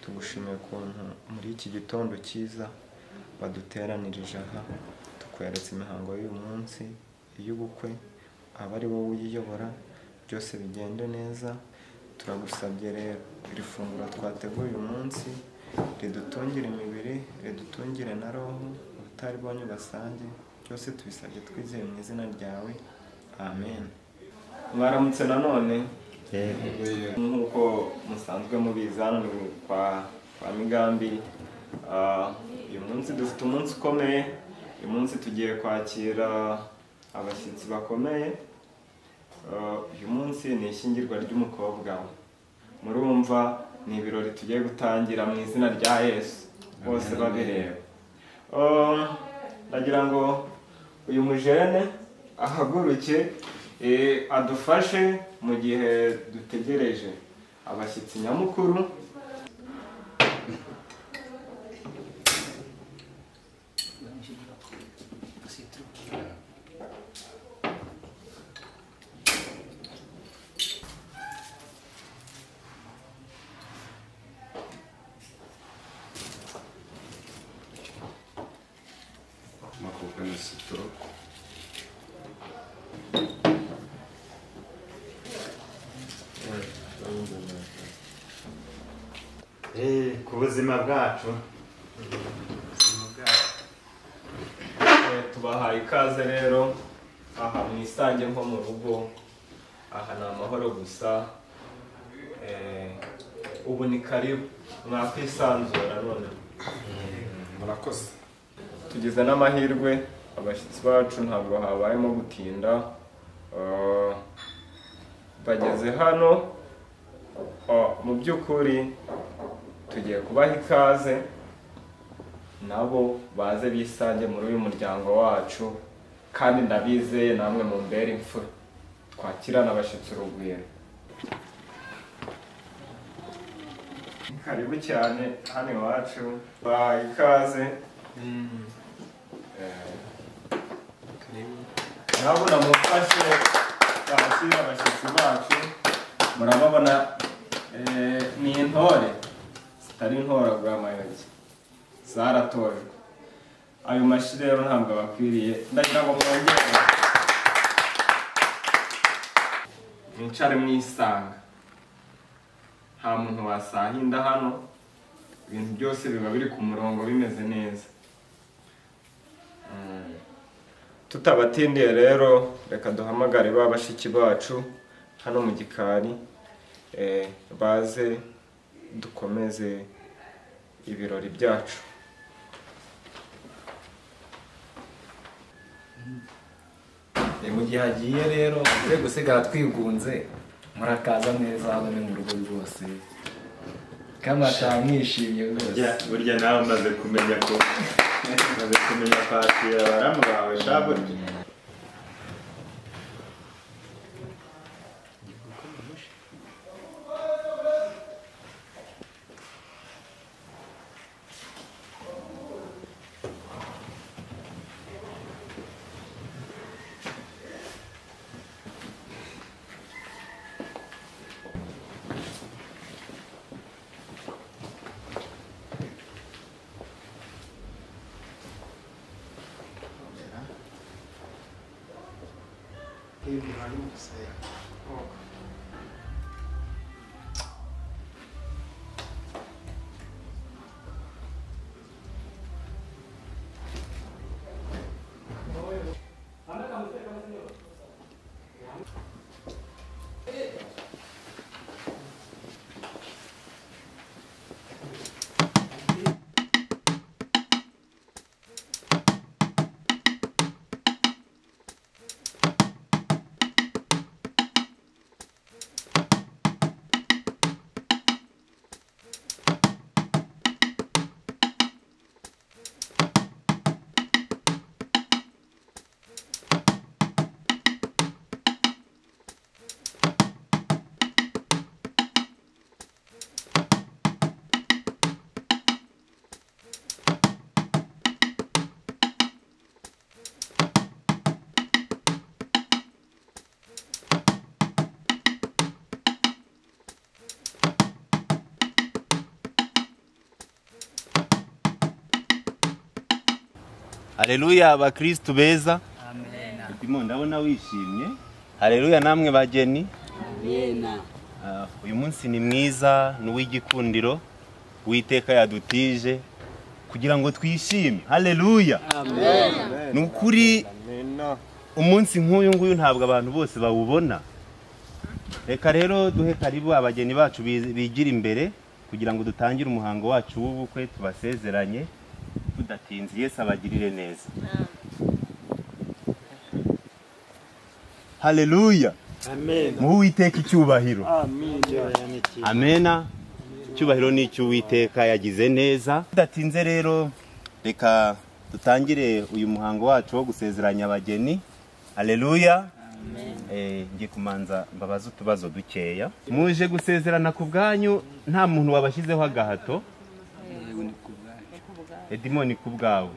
tugushimiye ukuntu muri iki gitondo cyiza waduteranirije aha tukweretse imihango y'uyu munsi iy'ubukwe aba ari wowe uyiyobora byose bigende neza turagusabye rero iri funguro twateguye uyu munsi ridutungire imibiri ridutungire na roho ubutaribonye ubasange byose tubisabye twizeye mu izina ryawe amen mwaramutse nanone nk'uko musanzwe mubizi hano ni kwa kwa migambi Ah, uyu munsi dufite umunsi ukomeye uyu munsi tugiye kwakira abashyitsi bakomeye Uh, uyu munsi ni ishyingirwa ry'umukobwa we murumva ni ibirori tugiye gutangira mu izina rya yesu bose babireba Um, ndagira ngo uyu mujene ahaguruke eh, adufashe mu gihe dutegereje abashyitsi nyamukuru amakuka na sitoro Eh, ku buzima bwacu Eh, tubahaye ikaze rero aha mwisange nko mu rugo aha ni amahoro gusa Eh, ubu ni karibu mwakwisanzura none murakoze tugize n'amahirwe abashyitsi bacu ntabwo habayemo gutinda Eh, bageze hano Oh, mu by'ukuri tugiye kubaha ikaze nabo baze bisange muri uyu muryango wacu kandi ndabizeye namwe mu mbere imfura twakirana abashyitsi urugwiro karibu cyane hano iwacu baha ikaze nabo namufashe twakira abashyitsi bacu murababona eh, ni intore zitari intoraguhamayoge zaratojwe ayo mashyi rero ntabwo abakwiriye ndagira ngo mwongere mwicare mwisanga nta muntu wasahinda hano ibintu byose biba biri ku murongo bimeze neza Mm. tutabatindiye rero reka duhamagare ba bashiki bacu hano mu gikari eh, baze dukomeze ibirori byacu Eh, mu gihe hagiye rero twe gusigara twigunze murakaza neza hano ni mu rugo rwose kandi mwataha mwishimye rwose burya burya nawe maze kumenya ko maze kumenya kwakira abaramu bawe sha burya Haleluya abakristu beza ndimo ndabona wishimye Haleluya namwe bageni Ah, uyu munsi ni mwiza ni uw'igikundiro witeka yadutije kugira ngo twishime Haleluya ni ukuri umunsi nk'uyu nguyu ntabwo abantu bose bawubona reka rero duhe karibu abageni bacu bi- bigira imbere kugira ngo dutangire umuhango wacu w'ubukwe tubasezeranye tudatinze yesu abagirire neza haleluya muhe uwiteka icyubahiro amena icyubahiro ni icy'uwiteka yagize neza tudatinze rero reka dutangire uyu muhango wacu wo gusezeranya abageni haleluya Eh, ngiye kumanza mbabaze utubazo dukeya muje gusezerana ku bwanyu nta muntu wabashyizeho agahato edimo ni ku bwawe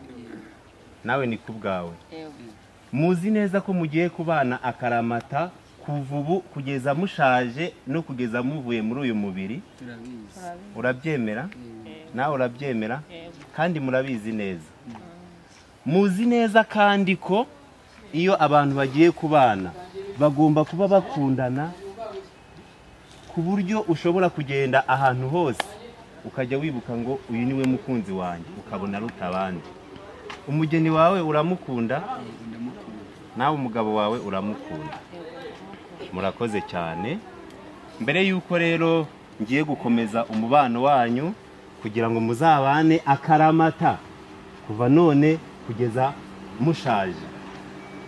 nawe ni ku bwawe muzi neza ko mugiye kubana akaramata kuva ubu kugeza mushaje no kugeza muvuye muri uyu mubiri urabyemera nawe urabyemera kandi murabizi neza muzi neza kandi ko iyo abantu bagiye kubana bagomba kuba bakundana ku buryo ushobora kugenda ahantu hose ukajya wibuka ngo uyu niwe mukunzi wanjye ukabona aruta abandi umugeni wawe uramukunda nawe umugabo wawe uramukunda murakoze cyane mbere y'uko rero ngiye gukomeza umubano wanyu kugira ngo muzabane akaramata kuva none kugeza mushaje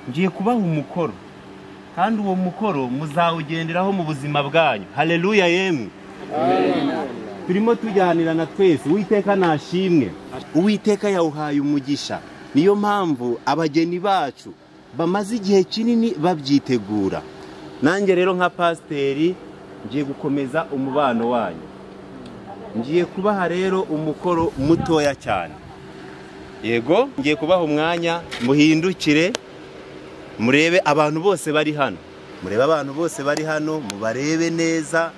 ngiye kubaha umukoro kandi uwo mukoro muzawugenderaho mu buzima bwanyu haleluya yemwe turimo tujyanirana twese uwiteka nashimwe uwiteka yawuhaye umugisha niyo mpamvu abageni bacu bamaze igihe kinini babyitegura nanjye rero nka pasiteri ngiye gukomeza umubano wanyu ngiye kubaha rero umukoro mutoya cyane yego ngiye kubaha umwanya muhindukire murebe abantu bose bari hano murebe abantu bose bari hano mubarebe neza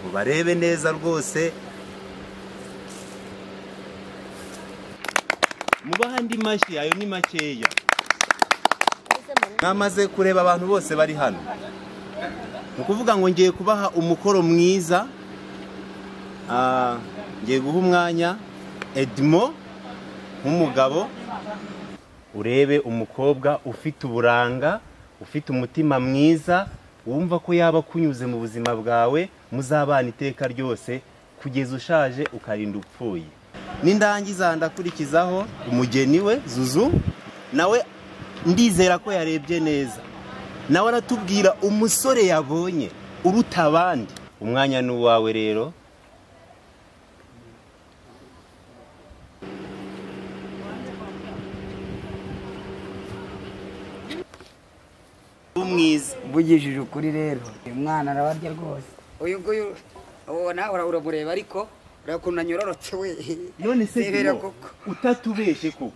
mubarebe neza rwose mubaha andi mashyi ayo ni makeya mwamaze kureba abantu bose bari hano ni ukuvuga ngo ngiye kubaha umukoro mwiza Ah, ngiye guha umwanya edmo nk'umugabo urebe umukobwa ufite uburanga ufite umutima mwiza wumva ko yaba akunyuze mu buzima bwawe muzabana iteka ryose kugeza ushaje ukarinda upfuye n'indangiza ndakurikizaho umugeni we zuzu nawe ndizera ko yarebye neza nawe aratubwira umusore yabonye uruta abandi umwanya ni uwawe rero umwiza mvugishije ukuri rero uyu mwana arababye rwose uyu nguyu uwo nawe uramureba ariko ureba ukuntu anyororotse we none se Rebera Dino, koko utatubeshye koko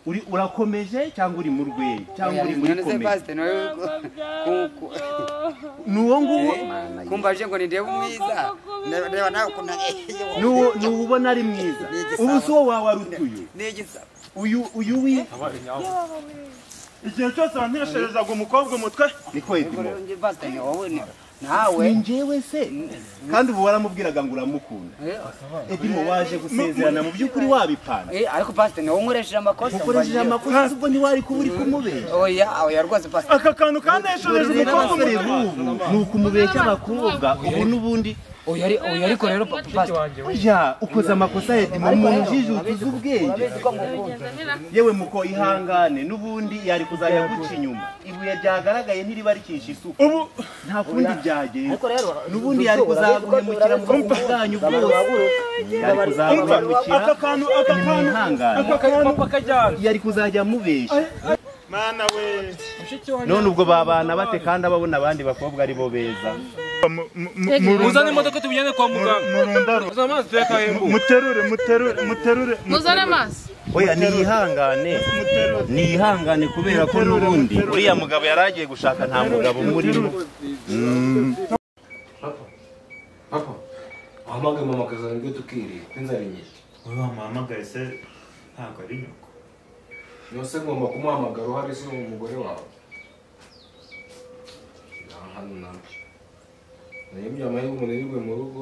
uri urakomeje cyangwa uri mu rwenya cyangwa uri muri None se komedi pasite nawe ku- ku- n'uwo nguwo kumbaje ngo nirebe umwiza ndeba nawe ukuntu n'uwo n'uwo ubona ari mwiza Ni igisabo. ubu si uwo wawe ari utuyu ni igisabo uyu uyu wi igihe cyose wanteresherezaga umukobwa umutwe niko edimo Ngo pasite ni wowe ni- nawe ni njyewe se kandi ubu waramubwiraga ngo uramukunda Eh, edimo waje gusezerana mu by'ukuri wabipanga eh, ariko pasite ni wowe unkoresheje amakosa ukoresheje mvugishije- amakosa ubwo ntiwari kuba uri kumubesha oya oya rwose pasite aka kantu kanteshereje Dore umukobwa n'abasore umutwe b'ubu ni ukumubeshya abakobwa ubu n'ubundi oya ari- oya ariko rero pa- pasite Oya, ukoze amakosa ya dima umuntu ujijutuza ubwenge yewe muko ihangane n'ubundi yari kuzajya guca inyuma ibuye ryagaragaye ntiriba rikisha isuku ubu nta kundi byagenze ariko rero n'ubundi yari kuzaguhemukira mu bwoko bwanyu bwose yari kuzaguhemukira aka kantu aka ni kantu mwihangane aka kantu yari kuzajya amubeshya mana we none ubwo babana bate kandi ababona abandi bakobwa ari bo beza muzane imodoka tubijyane kwa muganga muterure muterure muterure muzane amazi oya niyihangane niyihangane kubera ko n'ubundi uriya mugabo yari agiye gushaka nta mugabo umurimo papa wahamagaye mama akazana ibyo tukirira inzara inyinshi wowe wamuhamagaye se ntabwo ari nyoko yose ngomba kumuhamagara uhari si uwo mugore wawe Nta hano nawe nayibye amahirwe umuntu yiriwe mu rugo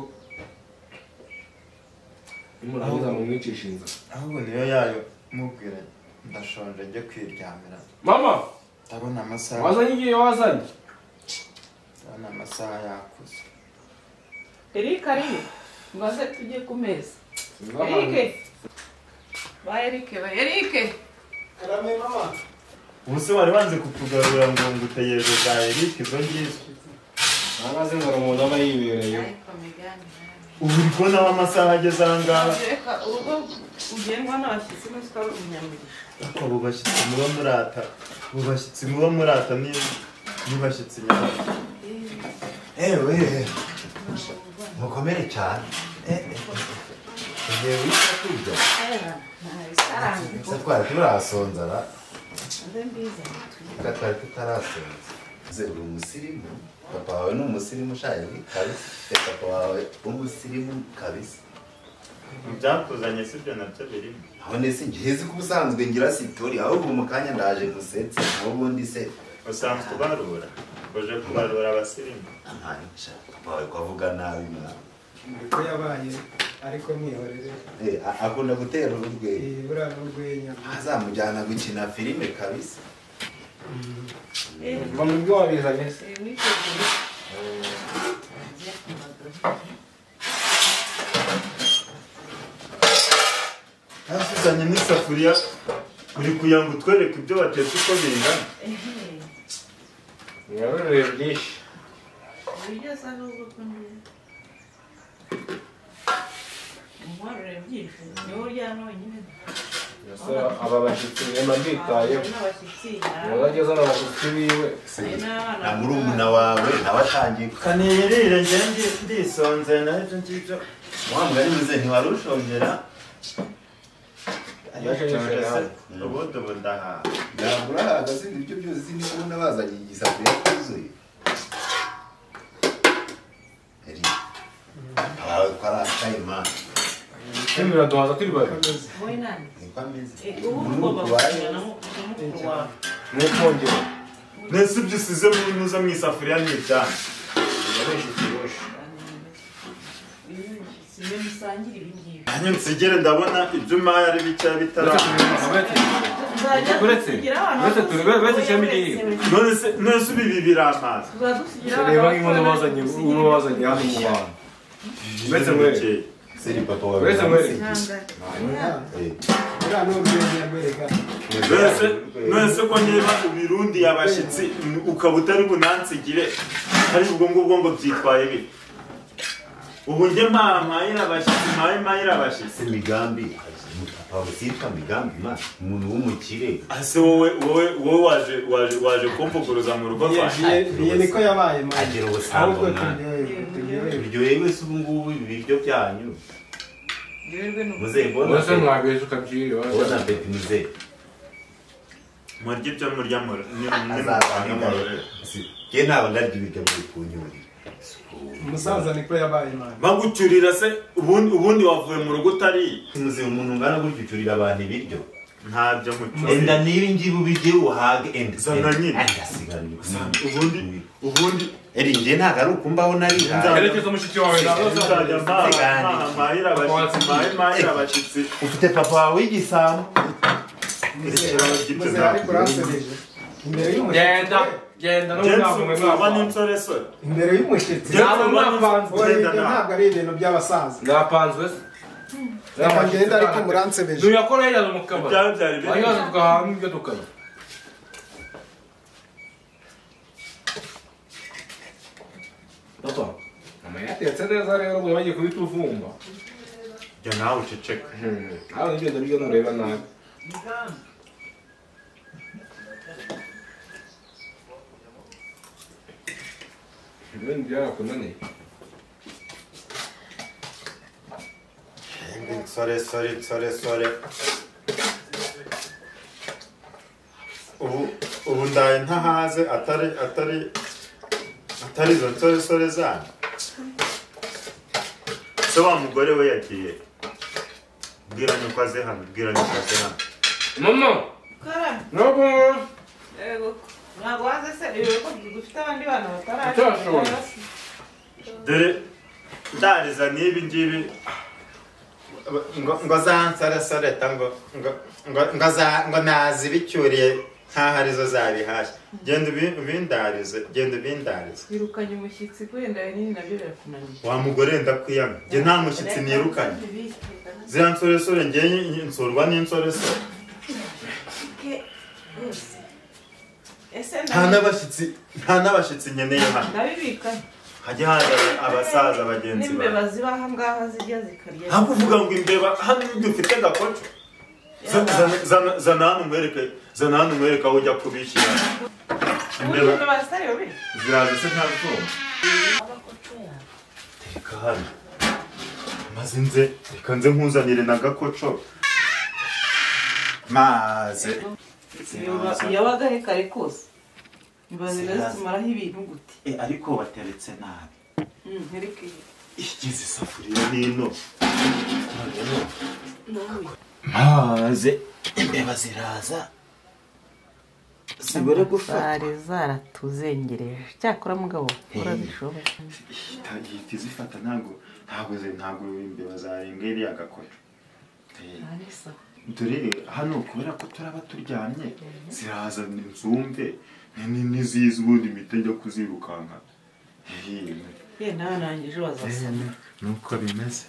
nimurangiza mumwicisha inzara ahubwo niyo yayo mubwira ndashonje njye kwiryamira mama ndabona amasaha wazanye igihe wazanye ndabona amasaha yakuze erike ariyo mbaze tujye ku meza Sinzabana. erike ba erike ba erike ubuse wari wanze kutugarura ngo ngutegereje za Eric izo ngizo ntangaze ngo umuntu aba yibereye ariko migani ubu uri kubona aho amasaha ageze aha ngaha reka urugo ugendwa n'abashyitsi mwese ukaba uri umunyamuryango ariko abo bashyitsi muba murata abo bashyitsi muba murata ni ni bashyitsi nyabaki ewe mukomere cyane Eh, eh, eh. igihe wita kurya se twari turasonza ra reka twari tutarasonza ze uri umusirimu papa wawe ni umusirimu ushaje kabisa Eh, papa wawe umusirimu kabisa mu byakuzanye si byo nabyo birimo none se ngihe ko ubusanzwe ngira sitori ahubwo mu kanya ndaje ngusetse aho ubundi se usanzwe ubarura uje kubarura abasirimu ntanica papa wawe kwavuga nabi mwana uko yabaye ariko mwihorere Eh, a- akunda gutera urwego iyi buriya ni urwenya azamujyana gukina filime kabisa mba mu byo wabizanye se nasuzanye n'isafuriya uri kugira ngo utwereke ibyo watetse uko bingana birarurire byinshi ibiryo asa n'ubwoko neza umwarurire byinshi niwe uryana wenyine Ese aba bashyitsi mwema mbitayeho n'abashyitsi niba ageze hano abashyitsi biwe na murumuna wawe nawe atangiye ku- kanirire njye ngi- ndisonze nabyo ngibyo wa mugani mwize ntiwari ushongera yashengesheje hano ubundi ubu ndahaha ntabwo urahaga sindi ibyo byose niba ubona bazanye igisafuriya cyuzuye Eri, abawe ko ari akayimana Ese biraduhaza turi babiri wowe nani niko ameze ubu ugomba kugana na mukuru wawe n'ukongera mbese ibyo usize muri muzo mu isafuriya ni ibyanyu si mwe musangira ibi ngibi nanjye nsigere ndabona ibyo umpaye ari bikeya bitarama Uretse- uretse turi- uretse ikiremwa igihe. none se none se ibi biramazi reba nk'inkono bazanye uwo wazanye hano mu bantu Uretse mwe. seri papa wawe Uretse mwe. Eh, buriya ni urwenya rwereka nonese nonese ko niba ubirundiye abashyitsi mm, ukaba utari bunansigire ari ubwo ngubwo ngo byitwaye bite ubu njye mpa- mpayira abashyitsi mpaye mpayira abashyitsi si migambi papa wawe sitwa migambi ma umuntu w'umukire ese wowe wowe wowe waje waje waje kumvuguruza mu rugo rwanjye iyi niko yabaye mani agira ubusambo ahubwo mwana turyohewe turyohewe turyohewe se ubu ngubu ibi biryo byanyu muzehe mbona uretse mwabiheza ukabyirira mbona beti muzehe murya ibyo murya mura azazana nge ntabwo ndarya ibiryo byo kunyurira umusaza niko yabaye mani bagucyurira se ubundi ubundi wavuye mu rugo utariye muzima umuntu ungana gutyo ucurira abantu ibiryo ntabyo enda mucyurira n'ibi ngibi ubijye uhage enda Zana nyine. ubundi ubundi eri nge ntabwo ari ukumbaho narihaye herekeza mushiki wawe nzajya mpaha- mpaha- mpahira abashyitsi mpahe mpahira abashyitsi ufite papa wawe w'igisambo muze ariko uransebeje imbere y'umushyitsi genda genda n'umwavu mwe uba mwapanze n'insoresore imbere y'umushyitsi Ntabwo mwapanze uwo Genda ibyo nawe. ntabwo ari ibintu by'abasaza mwapanzwe se reka ngende ariko muransebeje tuyakora yajyana mu kabari ibyawe byari biri ayibaza tugahanga ibyo tukajya papa amaya yatetse neza rero buri bagiye kubituvumba jya nawe uceceke nawe nibyo ndabyo nureba nabi ibindi byarakunaniye nsore sore nsore sore ubu ubu ndaye ntahaze atari atari atari izo nsore sore zanyu se wa mugore we yagiye bwiranye ko aze hano bwiranye ko aze hano mama Kara. Ntabwo Yego. Ntabwo waze se rero ko dufite abandi bantu bataraje. Utashoboye. dore ndariza n'ibi ngibi ngo ngo zansarasare ta ngo ngo ngo- ngo za- ngo nazi bicyuriye nkaho arizo zabihashye genda ubi- ubindarize genda ubindarize Birukanye umushyitsi wenda nini nabyo birakunaniye. wa mugore ndakwiyama njye nta mushyitsi nirukanye ziriya nsoresore ngewe nsurwa n'insoresore Ese nta n'abashyitsi nta n'abashyitsi nkeneye hano ndabibika hajya haza abasaza bagenzi bawe n'imbeba ziba aha ngaha zijya zikarya. ntabwo uvuga ngo imbeba hano dufite gakoco Za- za- za- zana hano umwereke zana hano umwereke aho ujya kubishyira Ubu imbeba imbeba zitariwe. ziraza se ntabwoba reka hano maze nze reka nze nkuzanire na gakoco maze yabaga he kare kose imbeba ziba zitumaraho ibintu gute Eh, ariko wateretse nabi Mm, ntireke igize isafuriya n'ino noneho Nubuye. maze imbeba ziraza zibure gufata Zari zaratuzengereje cyakora mugabo urabishoboye ihita zifata ntabwo ntabwo ze- ntabwo imbeba zarenga iriya gakoco Eh, Arisa. dore rero, hano kubera ko turaba turyamye ziraza nzumve ni- ni- nizizi ubundi mpita njya kuzirukanka Eh, ye nawe nanjye ejo bazasana nuko bimeze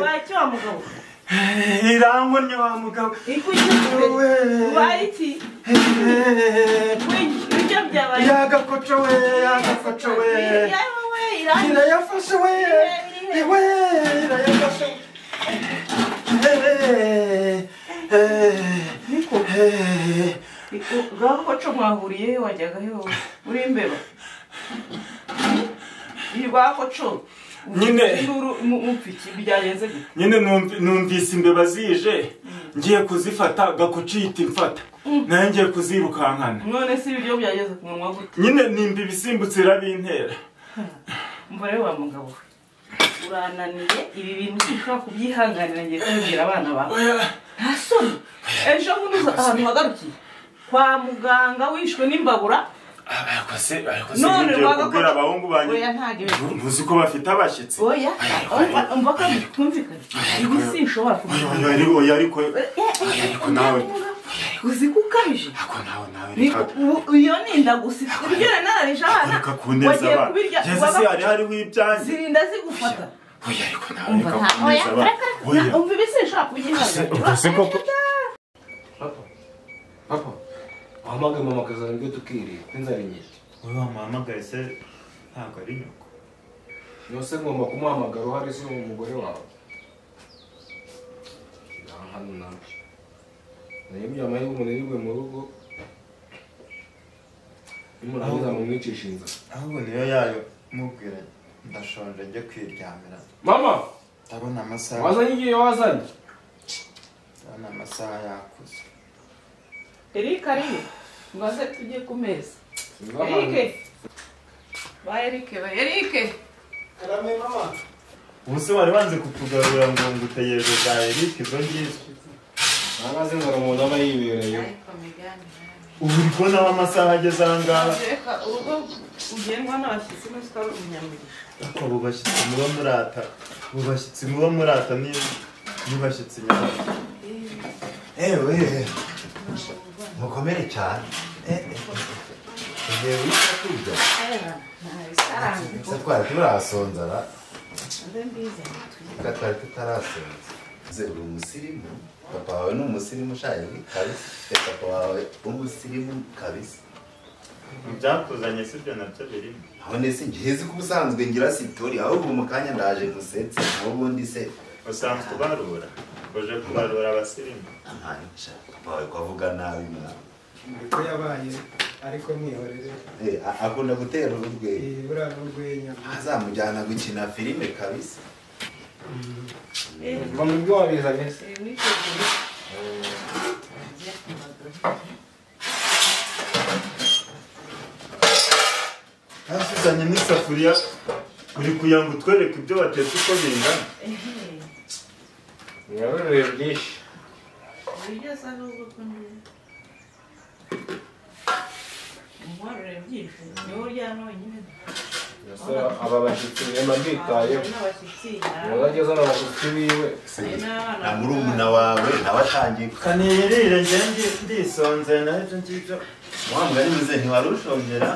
wakiwa mugabo irangwa ni wa mugabo waye iki ibyo byabaye yagakoco we yagakoco we yawe we irangi irayafashe we iwe irayafashe ngaho koco mwahuriye he wajyaga he wowe uri imbeba irwa koco Nyine. mupfiki byagenze gute nyine numv- numvise imbeba zije ngiye kuzifata gakucita imfata nayo ngiye kuzirukankana none se ibiryo byageze ku munwa gute nyine nimba ibisimbutse irabintera umva rero wa mugabo we urananiye ibi bintu ntushobora kubyihanganira ngiye kubibwira abana bawe nta soni ejo bundi uza ahantu hagarukiye kwa muganga wishwe n'imbabura ariko se ariko se none ngiye rwagakora- kubwira abahungu banjye oya ntabwo Nu- ntuzi ko bafite abashyitsi oya umva- umva ko bitumvikanye ibi sinshobora Oya, kubikora oya, ariko- oya, ariko oya, ariko nawe uzi ko ukabije nawe Ni- reka- u- iyo ninda gusa ibyo nanarije abana reka kuneza wagiye abana kubirya Yezu waba- se hari hariho ibyanjye zirinda zigufata Oya, umva reka nta oya kuneza abana reka reka Oya. na- umva ibi sinshobora kubyihanganira Ubwo se koko papa wahamagaye mama akazana ibyo tukirira inzara inyinshi wowe wamuhamagaye se ntabwo ari nyoko yose ngomba kumuhamagara uhari si umugore wawe nta hano nabyo nayo ibyo amahirwe umunirwe mu rugo nimurangiza mumwicisha inzara ahubwo niyo yayo mubwira ndashonje njye kwiryamira mama ndabona amasaha wazanye igihe wazanye ndabona amasaha yakuze erike ariyo mbaze tujye ku meza Ngaho. erike ba erike ba erike karame mama ubuse wari wanze kutugarura ngo ngutegereje za eric izo ngizo amaze ngo umuntu aba yibereye ubu uri kubonaho amasaha ageze aha ngaha reka urugo ugendwa n'abashyitsi n'uzi ko ari umunyamuriro ariko abo bashyitsi muba murata abo bashyitsi muba murata ni ni bashyitsi nyabaki ewe mukomere cyane Eh, eh. igihe wita kurya gusa twari turasonzara reka twari tutarasonza nze uri umusirimu papa wawe ni umusirimu ushaje kabisa Eh, papa wawe umusirimu kabisa byakuzanye si byo nabyo birimo abone se ngihezi ko ubusanzwe ngira sitori ahubwo mu kanya ndaje gusetse aho ubundi se usanzwe ubarura uje kubarura abasirimu Aha, sha, papa wawe ko avuga nabi mwana uko yabaye ariko mwihorere Eh, a- akunda gutera urwenya Eh, buriya ni urwenya azamujyana gukina filime kabisa ngo mu byo wabizanye se hasuzanye n'isafuriya uri kugira ngo utwereke ibyo watetse uko bingana urabona ibihe byinshi uburyo asa n'ubwoko nziza umuharuro byinshi niwe uryana wenyine mbese aba bashyitsi bihema bitayeho n'abashyitsi umuntu ageze hano abashyitsi biwe na murumuna wawe nawe atangiye kanirire njye ndisonze nabyo ngibyo wa mugani muze ntiwari ushongera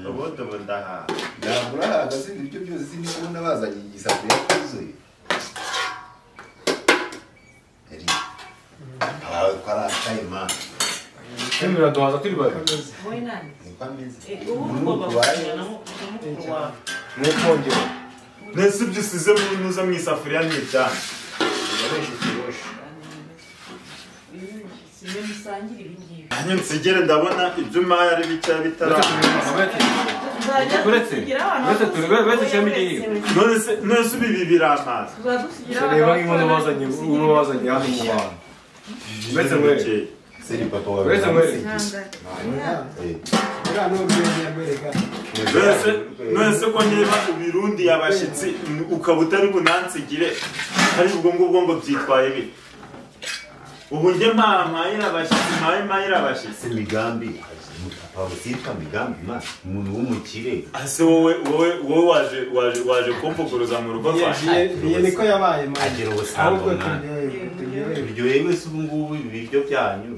ubundi ubu ndahaha ntabwo urahaga sindi ibyo byose niba ubona bazanye igisafuriya cyuzuye Eri, abawe ko ari akayimana kandi biraduhaza turi babiri wowe nani niko ameze ubu ugomba kujyana na mukuru wawe n'ikongera mbese ibyo usize mu ntuza mu isafuriya ni ibyanyu si mwe musangira ibi ngibi nanjye nsigere ndabona ibyo umpaye ari bikeya bitaramenye tuzajya dusigira abana uretse bose turi- uretse uko ishami yabiretse ry'iyi. wese. none se none se ubu ibi biramazi tuzajya dusigira abana reba bose nk'inkono uko bazanye yabiretse. ubu bazanye hano mu bantu uretse mwere Bukeye. seri papa wawe uretse mwere Eh, buriya ni urwenya rwereka nonese nonese ko niba ubirundiye abashyitsi ukaba utari bunansigire hari ubwo ngubwo ngo byitwaye bite ubu njye mpahampayira abashyitsi mpaye mpayira abashyitsi se migambi papa wawe sitwa migambi ma umuntu w'umukire ese wowe wowe wowe waje waje waje kumvuguruza mu rugo rwanjye biye niko yabaye mani agira ubusambo ahubwo mwana turyohewe turyohewe turyoheye wese ubu ngubu ibi biryo byanyu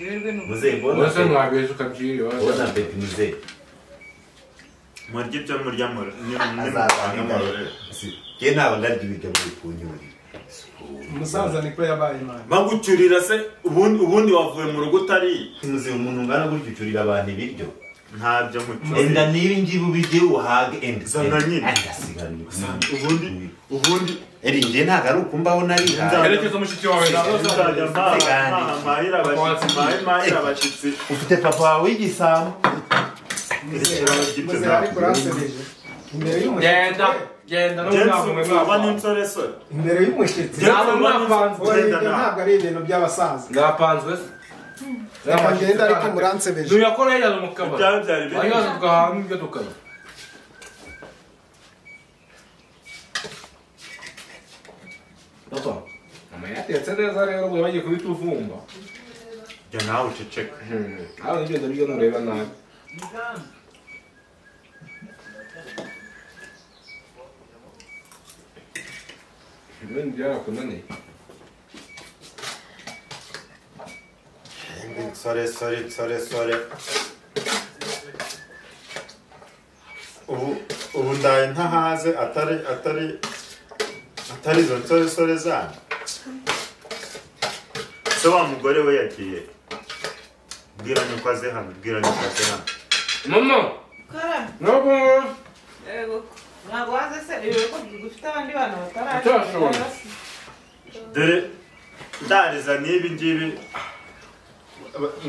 Rero ni muzehe mbona uretse mwabiheje ukabyirira mbona peti muzehe murya ibyo murya muru azavanga amarore nge ntabwo ndarya ibiryo muri kunyurira umusaza niko yabaye mani bagucyurira se ubundi ubundi wavuye mu rugo utariye muze umuntu ungana gutyo ucurira abantu ibiryo ntabyo enda nkucyuriye n'ibi ngibi ubirye uhage enda Zana nyine. agasigana ubundi ubundi eri nge ntabwo ari ukumbaho narihaye herekeza mushiki wawe nawe uzajya mpahampayira abashyitsi mpaye mpayira abashyitsi ufite papa wawe w'igisambo muzehe ariko uransebeje imbere y'umushyitsi genda genda Jensi n'umwango mwe uba mwapanze n'insoresore imbere y'umushyitsi Genda ntabwo mwapanze wowe genda ibyo nawe. ntabwo ari ibintu by'abasaza mwapanzwe se reka ngende ariko muransebeje tuyakora yari mu kabari Ibyawe byari biri. ayo tugahaha n'ibyo tukanywa papa mama yatetse neza rero ubu bagiye kubituvumba jya nawe uceceka aho nibyo ndabyo nureba nabi ibindi byarakunaniye nsore nsore nsore nsore ubu ubu ndaye ntahaze atari atari atari izo nsore nsore zanyu se wa mugore we yagiye bwira nyoko aze hano bwira nyoko aze hano mama ukara ntabwo yego ntabwo waze se rero ko dufite abandi bana bataraje Utarashoboye. dore ndariza n'ibi ngibi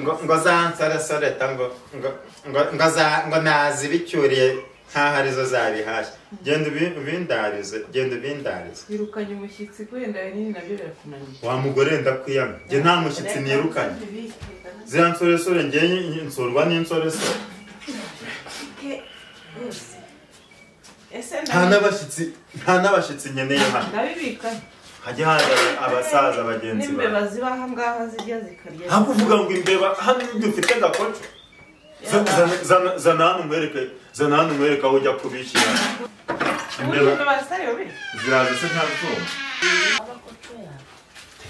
ngo ngo za nsore nsore ta ngo ngo- ngo- ngo za ngo nazibicyuriye nkaho arizo zabihashye genda ubi- ubindarize genda ubindarize birukanye umushyitsi kwenda binini nabyo birakunaniye wa mugore ndakwiyamye njye nta mushyitsi nirukanye ziriya nsoresore ngewe nsurwa n'insoresore ese nta n'abashyitsi nta n'abashyitsi nkeneye hano ndabibikanye hajya haza abasaza bagenzi bawe n'imbeba ziba aha ngaha zijya zikarya nta kuvuga ngo imbeba hano dufite gakoco Za- za- za- zana hano umwereke zana hano umwereke aho ujya kubishyira imbeba imbeba zitari bibi ziraza se nta bwoba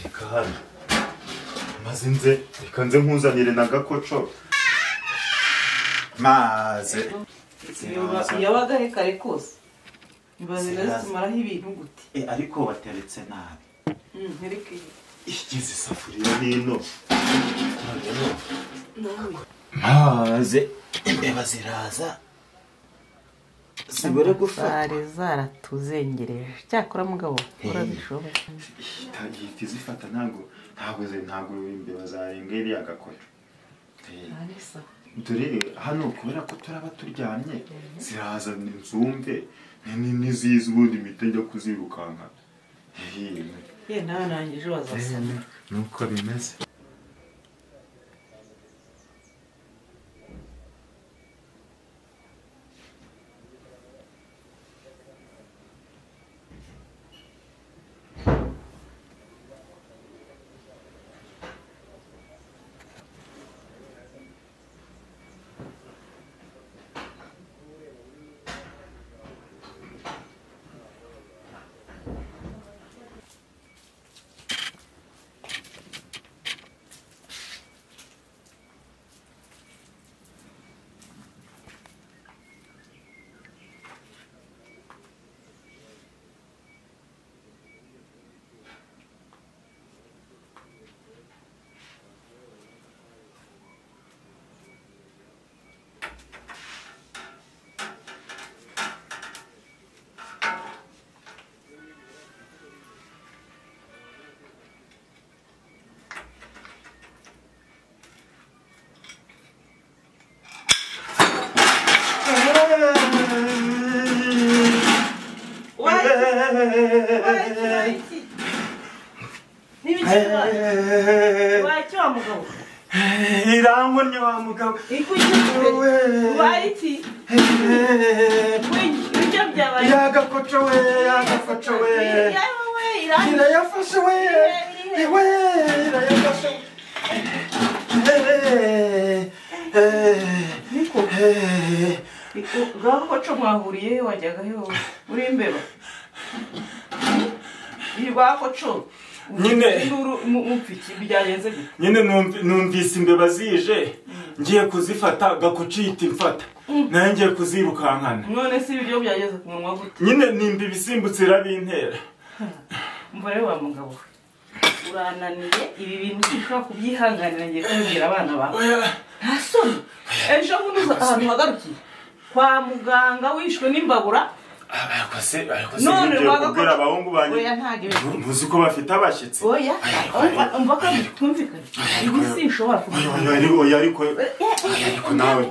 reka hano maze nze reka nze nkuzanire na gakoco maze Iyo- iyo wagahe kare kose imbeba ziba zitumaraho ibintu gute Eh, ariko wateretse nabi Mm, ntireke iyi. igize isafuriya n'ino noneho Nawe. maze imbeba ziraza zibure gufata Zari zaratuzengereje cyakora mugabo urabishoboye ihita izifata ntabwo ntabwo ze- ntabwo imbeba zarenga iriya gakoco Eh, dore hano kubera ko turaba turyamye ziraza nzumve ni- ni- nizizi ubundi mpita njya kuzirukanka Eh, ye nawe nanjye ejo bazasana eh, nuko bimeze waki wa mugabo irangwa ni wa mugabo ikujye we iki ibyo byabaye yagakoco we yagakoco we yewe we irangi irayafashe we iwe irayafashe niko niko ngaho koco mwahuriye he wajyaga he wowe uri imbeba irwa koco Nyine. Nduru- mu- mupfa iki byagenze gute nyine numv- numvise imbeba zije ngiye kuzifata gakoco yita imfata nayo ngiye kuzirukankana none se ibiryo byageze ku munwa gute nyine nimba ibisimbutse irabintera umva rero wa mugabo we urananiye ibi bintu ntishobora kubyihanganira ngiye kubibwira abana bawe nta soni ejo bundi uza ahantu hagarukiye kwa muganga wishwe n'imbabura none kubwira abahungu banjye oya ntabwo ibi- muzi ko bafite abashyitsi oya umva umva ko twumvikane ibi sinshobora Oya, kubikora oya, ariko- oya, ariko ariko nawe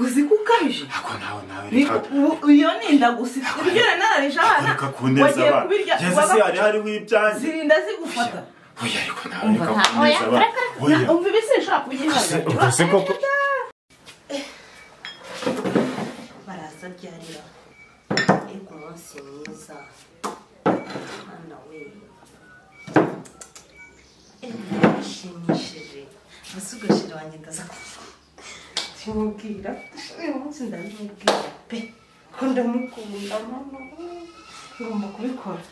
uzi ko ukabije ariko nawe nawe Ni- reka ubu- iyo ninda gusa ibyo nari nararije abana reka kuneza wagiye abana kubirya yezu se waba- hari hariho ibyanjye zirinda zigufata oya ariko nawe umva reka nta oya kuneza abana reka oya reka umva ibi sinshobora kubyihanganira ubwo se koko baraza byarira ego umunsi mwiza mwana we ego birashimishije gusa ugashira wanjye ndaza kuvuga ndimubwira uyu munsi ndabimubwira pe ko ndamukunda mama ngomba kubikora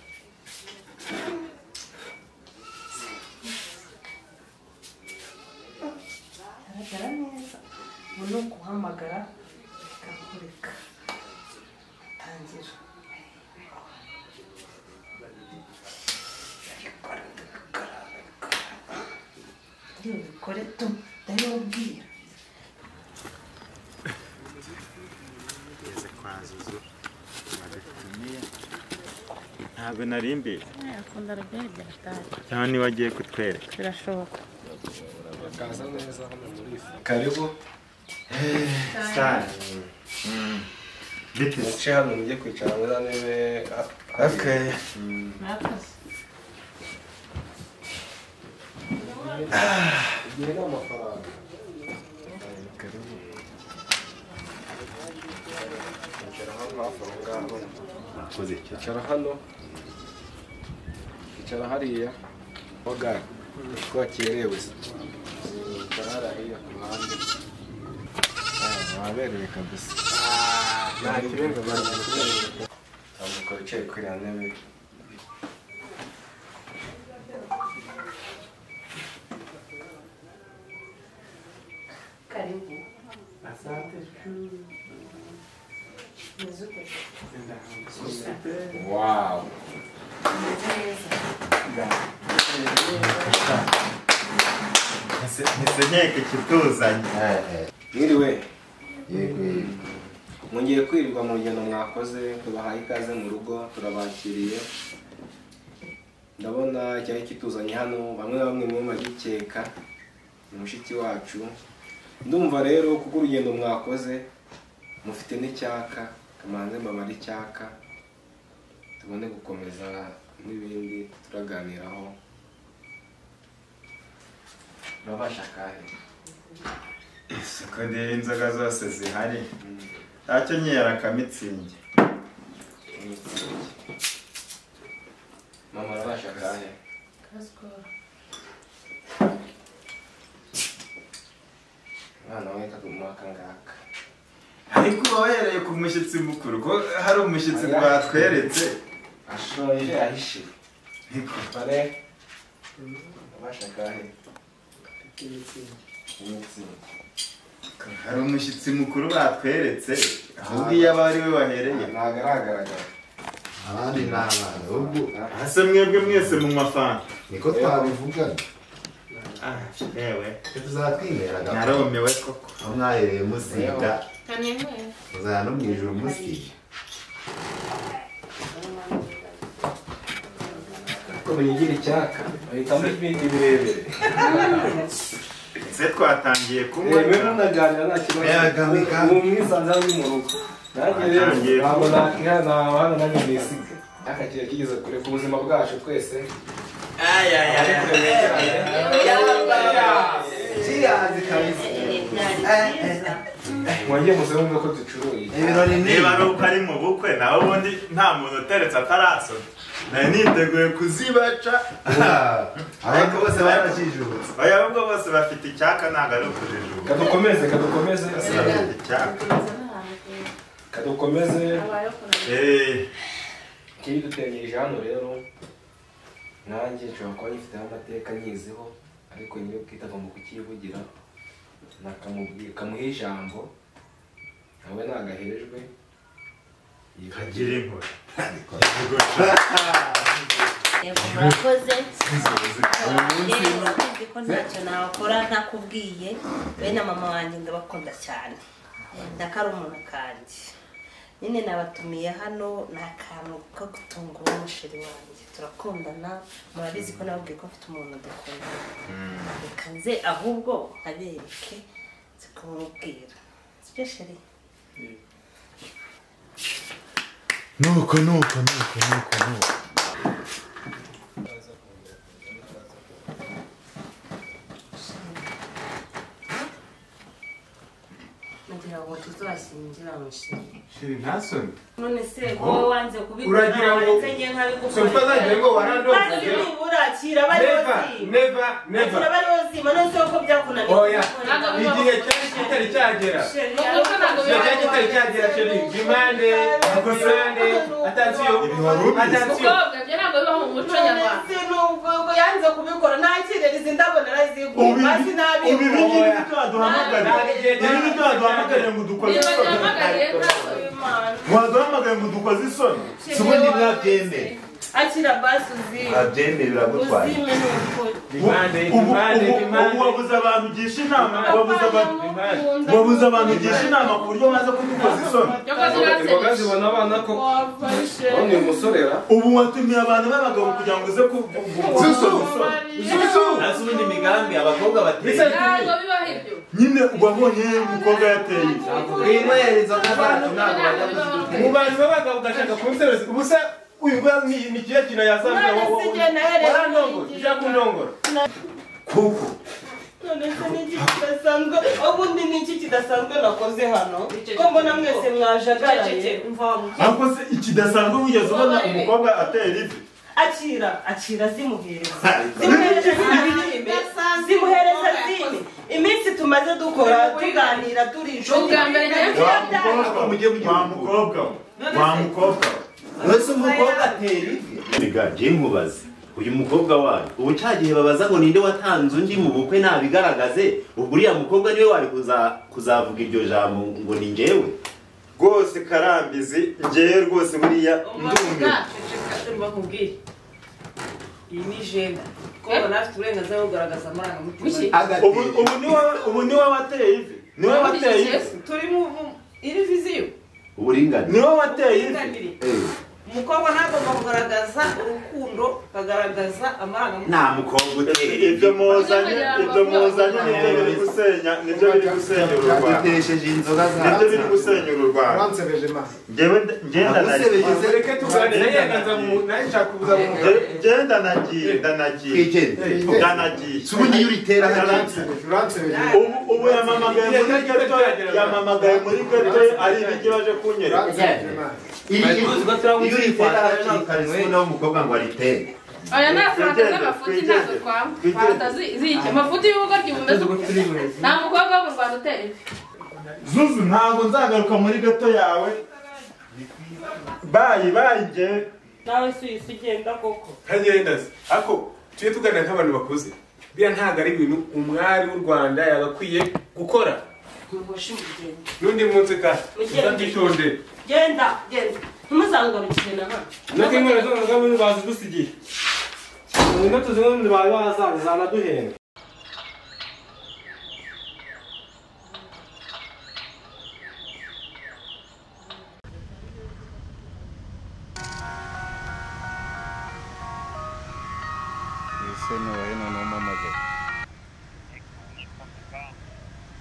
agaragara neza ubu ni ukuhamagara gakurika tangira ndabikora ndabikora ndabikora ndabikore tu ndabibabwira ntabwo nari mbizi akunda rugari byaratari cyangwa niba agiye kutwereka birashoboka Urakaza neza hano muri ifu. karibu sitari bite muce hano mujye kwicara muri za ntebe ha- okay igihe ni amafaranga karibu kwicara hano hafi aho ngaho Akoze cyane. kwicara hano icara hariya boga twakerewe icara hariya ku ruhande waberewe kabisa nta kirenga bari ntabwo wicaye kuri iyo ntebe Karibu. Asante. Nizuke. Wow. ntisenyeke ikituzanye Mwiriwe. Yego yego. Mwongeye kwirirwa mu rugendo mwakoze tubahaye ikaze mu rugo turabakiriye ndabona icyari kituzanye hano bamwe bamwe mu bagikeka ni mushiki wacu ndumva rero kuko urugendo mwakoze mufite n'icyaka kamanze mbabare icyaka tubone gukomeza n'ibindi turaganiraho urabasha kandi isuku ririho inzoga zose zihari ntacyo nkera akamitsingi mama urabasha kandi Kasikoro. umwana we kakumwaka ngaka ariko uba wahereye ku mushyitsi mukuru ko hari umushyitsi twatweretse ashoje ahishije bare urabasha kandi hari umushyitsi mukuru batweretse ahubwo iyo aba ari we wahereye ntabwo aragaragara abandi ni abana ahubwo Ese mwebwe mwese mu mafanta. niko twabivugaga yewe tuzatwinyweraga narumiwe koko aho mwahereye musiga Kanemwe. muzana no mu ijoro musiga kuko biyigira icyaka bahitamo ibindi birebire se twatangiye kunywa yewe munaganira nta kibazo ni umwisanzure ari mu rugo nanjye rero Atangiye ntabwo kunywa. nakihana hano nanjye nisiga aka kintu kigeze kure ku buzima bwacu twese mwongeye musabwe ko ducuruye ibirori ni niba ari uko ari mu bukwe nawe ubundi nta muntu uteretse atarasoma nari niteguye kuzibaca ariko bose barajijutse oya ahubwo bose bafite icyaka ntabwo ari ukujijuka kadukomeze kadukomeze bose bafite icyaka kadukomeze Eh, kiri dutengirije hano rero nanjye nshobora kuba nyifiteho amateka nyiziho ariko nyine bwite agomba kukivugira nakamubwira kamuha ijambo nawe nagaherejwe kagira inkuru Yego, murakoze rero urabizi ko ntacyo nakora ntakubwiye be na mama wanjye ndabakunda cyane ndakari umuntu kanjye nyine nabatumiye hano ni akantu ko gutungura umusheri wanjye turakundana murabizi ko nababwiye ko mfite umuntu dukundana reka nze ahubwo abereke nzi kumubwira sibyo sheri nuko nuko nuko nuko nuko Nagira ngo tuzashyingira mu ishuri. shiri ntasome None se Ngo, wowe wanze kubikora uragira ngo- uretse njye nkabikukora. So, utazagira ngo warandonze, Kandi Jero. nibura akira bari bose. neva Akira bari bose, none se ko byakunaniye. Oya, igihe cyari kitari cyagera Igihe cyari kitari cyagera, sheri impande impande atansiyo Umukobwa byo ntabwo biba mu muco nyarwanda. None se nubwo ubwo yanze kubikora nta kirerezi ndabo naraziguye Ubibi- maze nabikora. ubibi ngibi byo waduhamagarira ibi ni byo waduhamagarira ngo dukoze isoni waduhamagaye ngo dukoze isoni si ubundi mwabyemere akira basi uzime mwabyemere biragutwaye uzime ni ukuri Ubu- ubu ubu wabuze abantu ugisha inama wabuze abantu wabuze abantu ugisha inama ku buryo maze kudukoza isoni imboga zibona abana koko none uyu musore ra ubu watumiye abantu b'abagabo kugira ngo uze ku- ku- ku- Zuzu! Zuzu! Nta z'ubundi migambi abakobwa bateye ntabwo biba ibyo nyine wabonye umukobwa yateye Winyweza ku bantu ntabwo bajya mu bantu b'abagabo ugashaka kunsereza ubusa uyu bwa ni ni kiya kintu yazambye None se igihe nahereye warandongora ushaka kundongora none se ni iki kidasanzwe ubundi ni iki kidasanzwe nakoze hano ko mbona mwese mwajagaraye ariko se ikidasanzwe wigeze ubona umukobwa atera ivi akira akira zimuhereza zimuhereza zinaririmbe zimuhereza zine iminsi tumaze dukora tuganira turi inshuti Ubwa mbere nayo Iyo tuyabyara. byanga- wa mukobwa we wa mukobwa Uretse umukobwa atera Erega njye nkubaze uyu mukobwa wanyu ubu cya gihe babaza ngo ninde watanze undi mu bukwe ntabigaragaze ubwo uriya mukobwa niwe wari kuza- kuzavuga iryo jambo ngo ni njyewe rwose karambizi njyewe rwose buriya ndumiwe bakubwire iyi ni jenda kuko nawe afite uburenganzira bwo kugaragaza amarangamutima ubu ubu ni wowe ubu ni wowe wateye ivi ni wowe wateye ivi turi mu mu- iri viziyo uburinganire ni wowe wateye ivi Uburinganire. umukobwa ntagomba kugaragaza urukundo akagaragaza amarangamutima nta mukobwa uteye ivi ibyo muzanye ibyo muzanye nibyo biri gusenya nibyo biri gusenya uru rwanda Adutesheje inzoga za nibyo biri gusenya uru rwanda Wansebeje ma. njyewe ngendanagiye Reka tuganire yendanza mu naje nshaka kubuza mu ngendanagiye ndanagiye ndanagiye subundi yuritera Uransebeje. ubu ubu yamamagaye muri gato yamamagaye muri gato ari ibiki baje kunyereka iyo uyitera aracika rimwe n'umukobwa ngo aritere aya ni afurata z'amafuti ntabwo twafata ziyike amafuti y'ubugoryi bumeze ukuntu nta mukobwa wo mu rwanda utera ivi zuzu ntabwo nzagaruka muri gato yawe bayi bayi njyewe nawe si uyisi ugenda koko ntagenda se ariko tujye tuganira nk'abantu bakuze biriya ntabwo ari ibintu umwari w'u rwanda yagakwiye gukora n'undi munsi ka nzabyishonde genda genda ntimuzangarukire na hano natwe inkwera zose z'abantu bazidusigiye ubu natwe zimwe mu bantu bazaza zanaduhenda ese nubahe noneho umpamagaye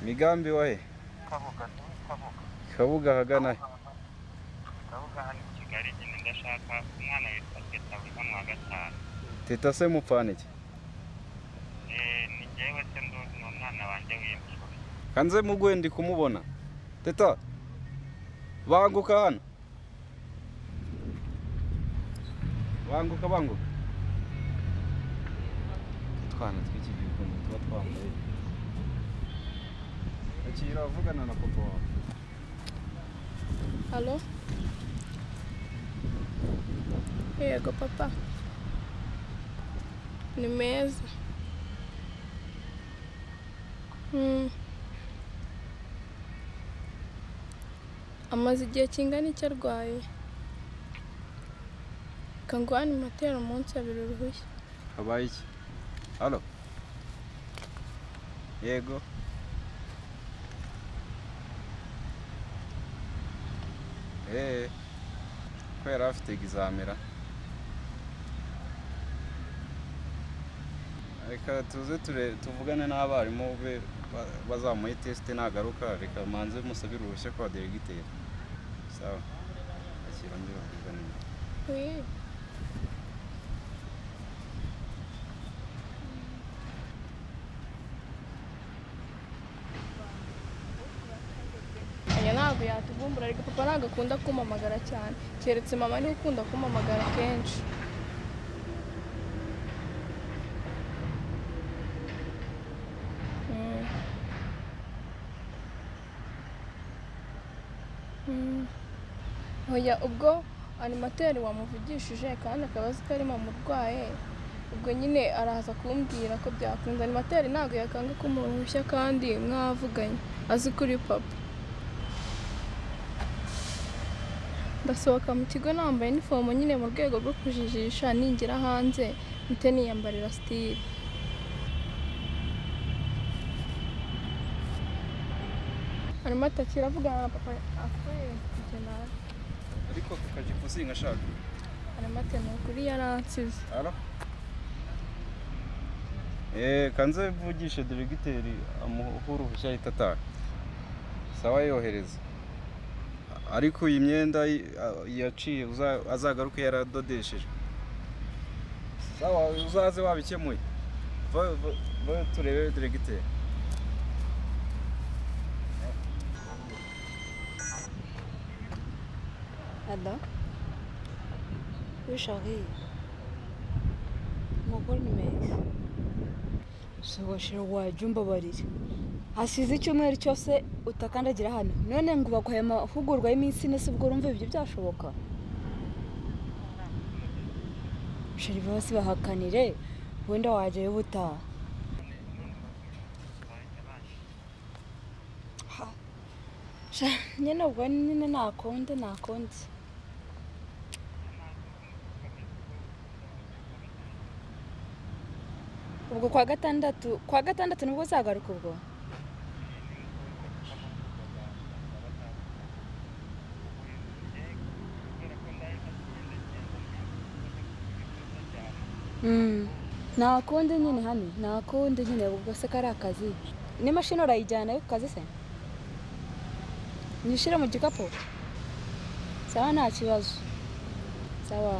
migambi wahe kabuga ahagana he teta se mupfana iki kandi ze muguhe ndi kumubona teta banguka hano banguka banguka utwana tw'iki gihugu ni tuba twambaye akira avugana na papa wawe halo yego papa ni meza Mm. amaze igihe kingana iki arwaye kangwani matera umunsi abiri uruhushya habaye iki halo yego eee ko yari afite egizamira reka tuze ture tuvugane n'abarimu be ba- bazamuhe tesite nagaruka reka manze musabire uruhushya kwa deregiteri sawa akira ngiro tuvugane nyuma Oui. Aya ntabwo yatuvumbura ariko papa ntabwo akunda kumpamagara cyane keretse mama niwe ukunda kumpamagara kenshi Mm. Mm. Oya ubwo animateri wamuvugishije kandi akaba azi ko ari mama urwaye ubwo nyine araza kumbwira ko byakunze animateri ntabwo yakanga kumuha uruhushya kandi mwavuganye azi ko uri papa ndasohoka mu kigo nambaye inifomo nyine mu rwego rwo kujijisha ningira hanze mpite niyambarira sitire hanyuma atakira avugana na papa akwiye kugenda ariko kukaje kuzinga ashaka hanyuma atema kuri yaransize Alo? Eh, kanze vugishe diregiteri amuha uruhushya ahita ataha. Sawa yohereza. Ariko iyi myenda yi- a- yaciye uza- azagaruke yaradodesheje. Sawa uzaze wabikemuye. Va va- va turebe diregiteri. Adam Oui, chérie. umugore ni meza sogoshero wajya umbabarira hasize icyumweru cyose utakandagira hano none ngo baguhaye amahugurwa y'iminsi ine si ubwo urumva ibyo byashoboka sheri bose bahakanire wenda wajyayo ubutaha Ha, sha, nyine ubwo nyine nakonde nakonde ubwo kwa gatandatu kwa gatandatu nibwo uzagaruka ubwo Mm, nta kundi nyine hano nta kundi nyine ubwo se kari akazi n'imashini urayijyanayo ku kazi se nyishyire mu gikapu sawa nta kibazo sawa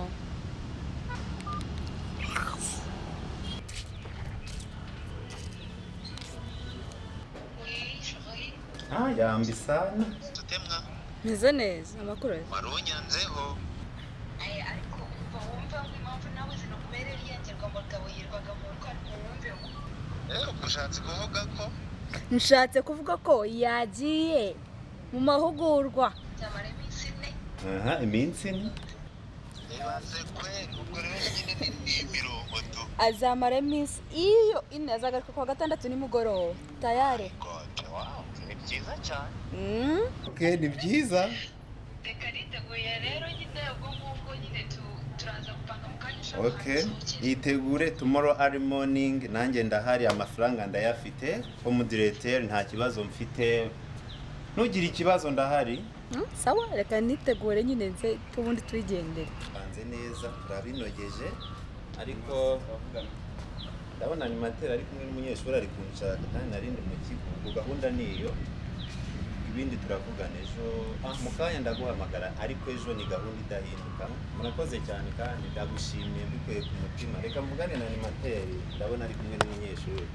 Ah, yambi sana. meze neza amakuru ye wari unyanzeho ariko umva wumva impamvu nawe zinakubereye urengerwa ngo gabo yirwaga mu rugo ariko wumve ushatse kuvuga ko nshatse kuvuga ko yagiye mu mahugurwa byamara iminsi ine aha iminsi ni azamara iminsi iyo ine azagaruka kuwa gatandatu nimugoroba tayare ni byiza cyane Mm. Okay, ni byiza reka riteguye rero nyine ubwo ngubwo nyine tu- turaza gupanga mu kanya ushaka Okay. Itegure tomorrow early morning nanjye ndahari amafaranga ndayafite umudirecteur nta kibazo mfite ntugire ikibazo ndahari Mm, sawa reka nitegure nyine nze tubundi tuyigendere banze neza turabinogeje ariko ndabona animateri ari kumwe n'umunyeshuri ari kunshaka kandi narindi mu kigo ubwo gahunda ni iyo ibindi turavugana ejo Ah, mu kanya ndaguhamagara ariko ejo ni gahunda idahinduka murakoze cyane kandi ndagushimiye mbikuye ku mutima reka mvugane na animateri ndabona ari kumwe n'umunyeshuri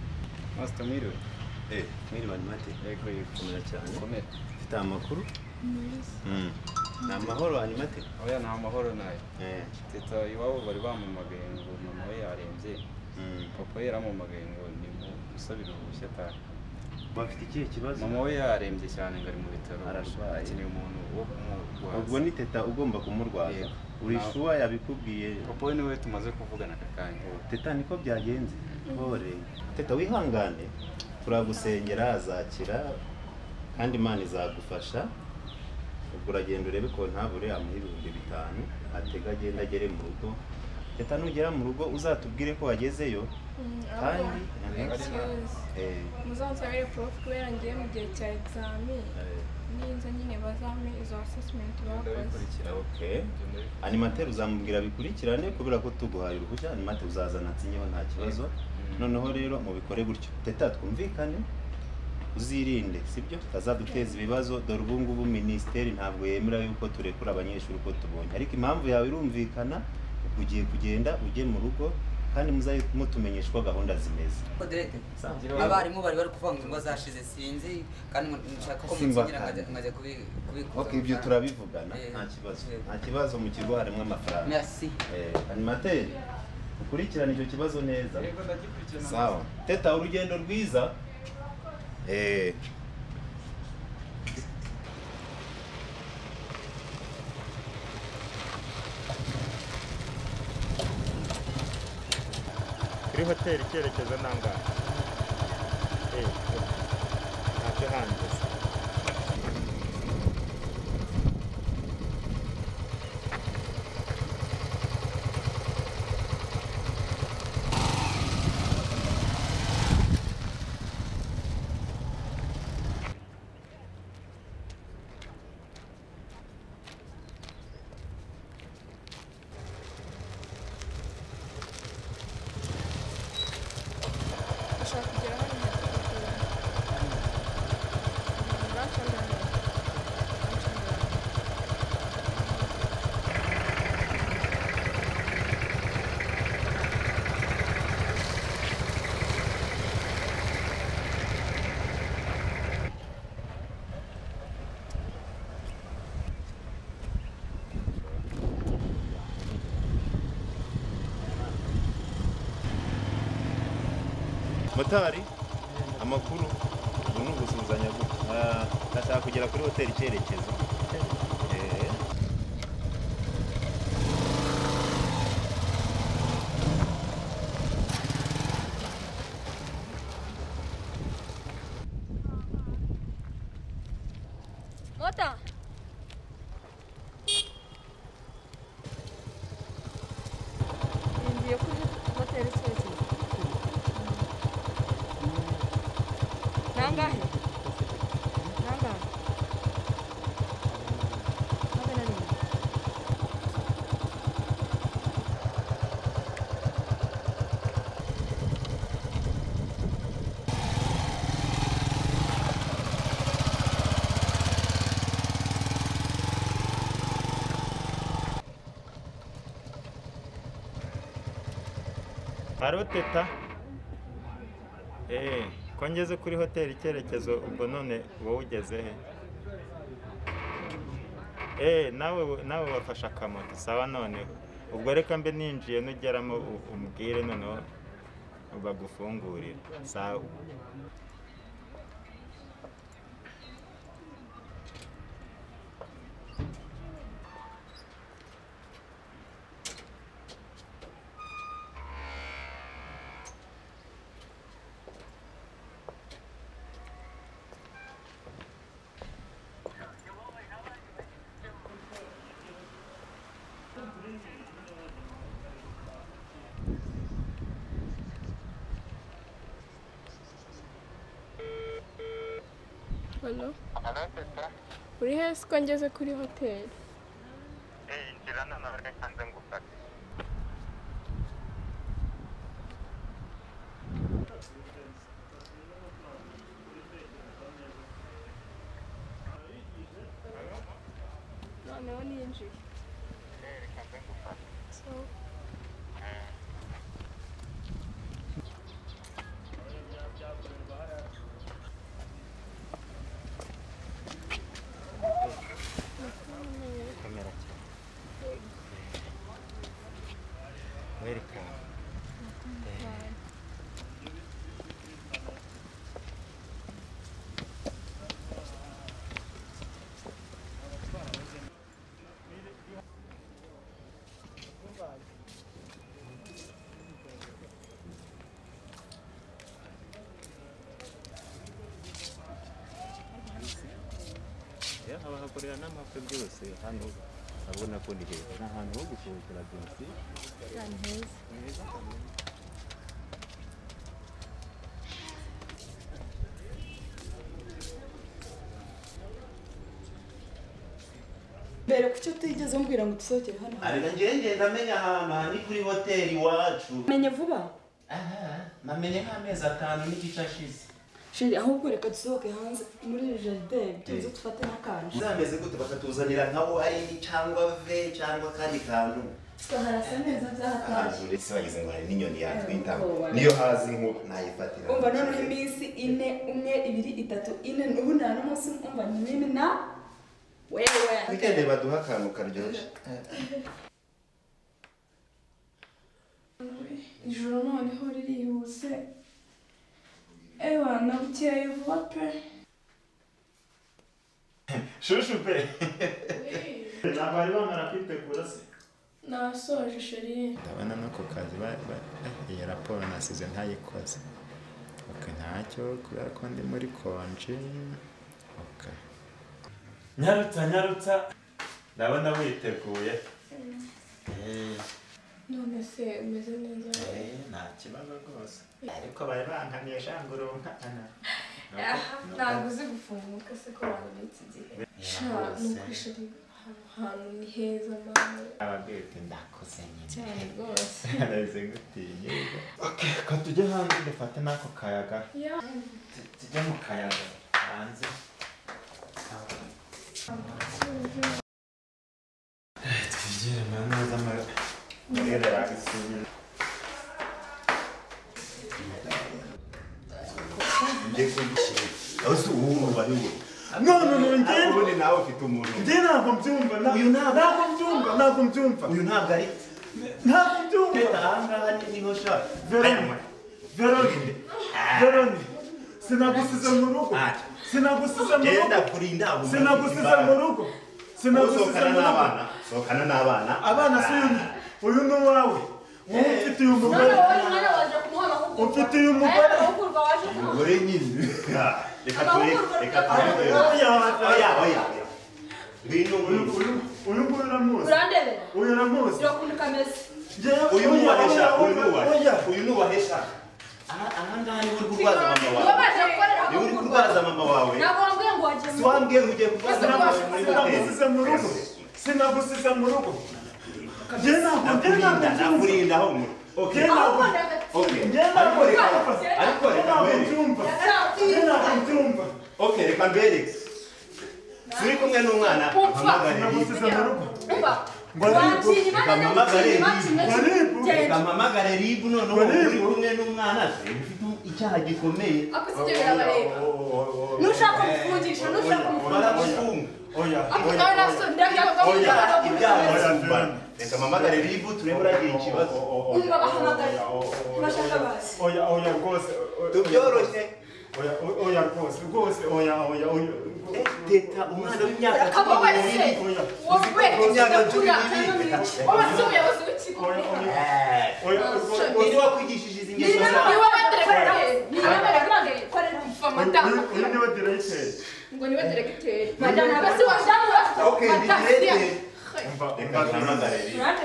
masita mwiriwe eh mwiriwe animateri yego yego cyane mfite amakuru Mm. ni amahoro animateri oya ni amahoro nayo teta iwabo bari bamumagaye ngo mama we yarembye papa we yaramumagaye ngo ni musabire uruhushya atahe bafite ikihe kibazo mama we yarembye cyane ngo ari mu bitaro Ararwaye. akeneye umuntu wo kumurwaza ubwo ni teta ugomba kumurwaza Yego. uri Nawe- shuwa yabikubwiye papa we niwe tumaze kuvugana aka kanya teta niko byagenze ntore teta wihangane turagusengera azakira kandi imana izagufasha ubwo uragenda urebe ko ntabure yamuha ibihumbi bitanu atega agenda agere mu rugo teta nugera mu rugo uzatubwire ko wagezeyo kandi Eh, muzasabire porofu kubera ngiye mu gihe cya egizami nizo nyine bazame izo asesimenti bakoze Okay. animateri uzamubwira bikurikirane kubera ko tuguhaye uruhushya animateri uzazana atsinyeho nta kibazo noneho rero mubikore gutyo teta twumvikane uzirinde sibyo utazaduteza ibibazo dore ubu ngubu minisiteri ntabwo yemera yuko turekura abanyeshuri uko tubonye ariko impamvu yawe irumvikana ugiye kugenda ujye mu rugo kandi muzajye mutumenyesha uko gahunda zimeze oderete Sawa. abarimu bari bari kuvuga ngo ingwa zashize sinzi kandi ngo nshaka ko munsinyira nkajya nkajya kubi- kubikuza Ok, ibyo turabivugana nta kibazo nta kibazo mu kigo harimo amafaranga Merci. Eh, animateri ukurikirane icyo kibazo neza sawa teta urugendo rwiza eh kuri hoteli icyerekezo nangahe Eh, ntacyo hanze ushaka kugera hano motari amakuru ubu ni ugusuhuzanya guto Ah, ndashaka kugera kuri hoteli icyerekezo Eh. Mota ngiye kuri moteri icyerekezo nangahe nangahe magana arindwi aroteta eee ko ngeze kuri hoteli icyerekezo ubwo none wowe ugeze he eee nawe nawe wafashe akamoto sawa noneho ubwo reka mbe ninjiye nugeramo u- umbwire noneho bagufungurira sawa halo uri he siko ngeze kuri hoteli noneho ninjiye So- kamera Welcome. Ya, abahakorera n'amapfe byose hano urabona ko ni heza ni ahantu ho gusohokera byose ahantu heza ni heza cyane mbere ku cyo utigeze umbwira ngo dusohokere hano ariko njyewe ngenda menya ahantu aha ni kuri hoteli iwacu menye vuba namenye nk'amezi atanu n'igice ashize sheri ahubwo reka dusohoke hanze muri iri jaride tuze dufate n'akantu uzameze gute bakatuzanira nka wayini cyangwa ve cyangwa akandi kantu harasa neza byahatashye Ahantu uretse wagize ngo hari n'inyoni yatwita niyo hazi nk'uko nayifatira umva noneho iminsi ine umwe ibiri itatu ine ubu nta n'umunsi umva ni nini na wewe wikende baduha akantu karyoshye ijoro noneho ririhuse ewa nabukeye vuba pe shushu pe ntabwo bari bamara kwitegura se nasoje sheri ndabona no ku kazi ba- ba- iyi raporo nasize ntayikoze ok ntacyo kubera ko ndi muri konje ok nyarutsa nyarutsa ndabona witeguye none se umeze neza nta kibazo rwose ariko bari bankaniye jangurunka aha ntabwo uzi gufunguka se ko wabona iki gihe sha ni uko sheri ahantu hantu ni heza mama ababwira uti ndakoze nyine cyane rwose ndabise gutiye ok ko tujye hanze dufate n'ako kayaga ya tujye mu kayaga hanze twigire neza Mwere bagisubiza njye kugishira aho si ubu uba ni we none njye ubundi nawe ufite umuntu njye ntabwo mbyumva na- ntabwo mbyumva ntabwo mbyumva uyu ntabwo ari ntabwo mbyumva ahangaha niho ushaka verone verone Ah, veroni sinagusize mu rugo sinagusize mu rugo Genda kuri inama sinagusize mu rugo sinagusize Sohokana mu rugo n'abana sohokana n'abana abana si uyu uyu ni uwawe wowe ufitiye umugore ufitiye umugore umugore nyine reka tureke reka tureke oya oya oya uyu uyu- uyu nguyu uramuzi urandebera uyu uramuzi urakunda ukameze uyu ni uwahesha uyu ni uwahesha Oya. uyu ni uwahesha aha aha ngaha niwe uri kurwaza mama niwe wawe baje gukorera niwe uri kurwaza mama wawe ntabwo wambwiye ngo wagiye si wambwiye ngo ugiye kurwaza mama wawe muri hoteli sinagusize mu rugo sinagusize mu rugo njye ntabwo njye ntabwo nakurinda nakurinda aho muri njye okay ntabwo okay njye ntabwo ariko reka ariko njye reka ntabwo mbere mbyumva njye ntabwo mbyumva okay reka mbere turi kumwe n'umwana mpamagare sinagusize mu rugo reka mpamagare rib noneho uri kumwe n'umwana se ufite icyaha gikomeye ako si byo birabareba nushaka gufungisha nushaka gufungisha baragufunga oya ako oya nawe naso ndabyaga oya ibyaha barabibana reka mpamagare rib turebe uragira ikibazo umva bahamagaye bashaka bazi oya oya rwose tubyoroshye oya oya rwose rwose oya oya oya teta umwana w'imyaka akaba wese wowe imyaka cumi yakura n'ibiri wabasuye umuyobozi w'ikigo niba wakwigishije izi ngeso zawe ni wowe deregiteri ni wowe deregiteri mfa mata uyu niwe diregiteri ngo ni wowe deregiteri madame basi wadamu bafite Okay, matasiya diregiteri. reka duhamagare rib nta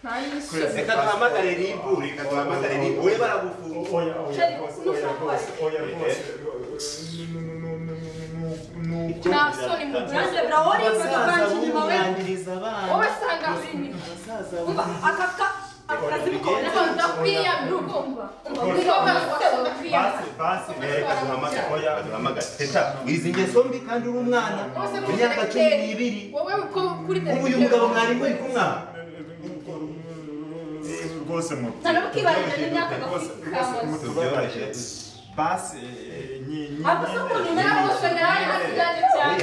Kwezi. n'imisozi reka duhamagare rib reka duhamagare rib wowe baragufunga oya oya rwose oya rwose oya rwose ntasoni mu rwanda birahora ifoto bwanjye inyuma we wowe sanga buri nyuma umva aka ka akazi ko ntabwo ndakwiyamira ugomba umukobwa rwose udakwiyamira basi reka duhamagare oya duhamagare teta wizi ingeso mbi kandi uri umwana mu myaka cumi n'ibiri wowe uko kuri ubu uyu mugabo mwari muri kumwe aha? rwose mu cyane mukibarira n'imyaka gafi tubyoroshye basi eh, nyi nyi ako se ukuntu umera rwose nawe hasigaye cyane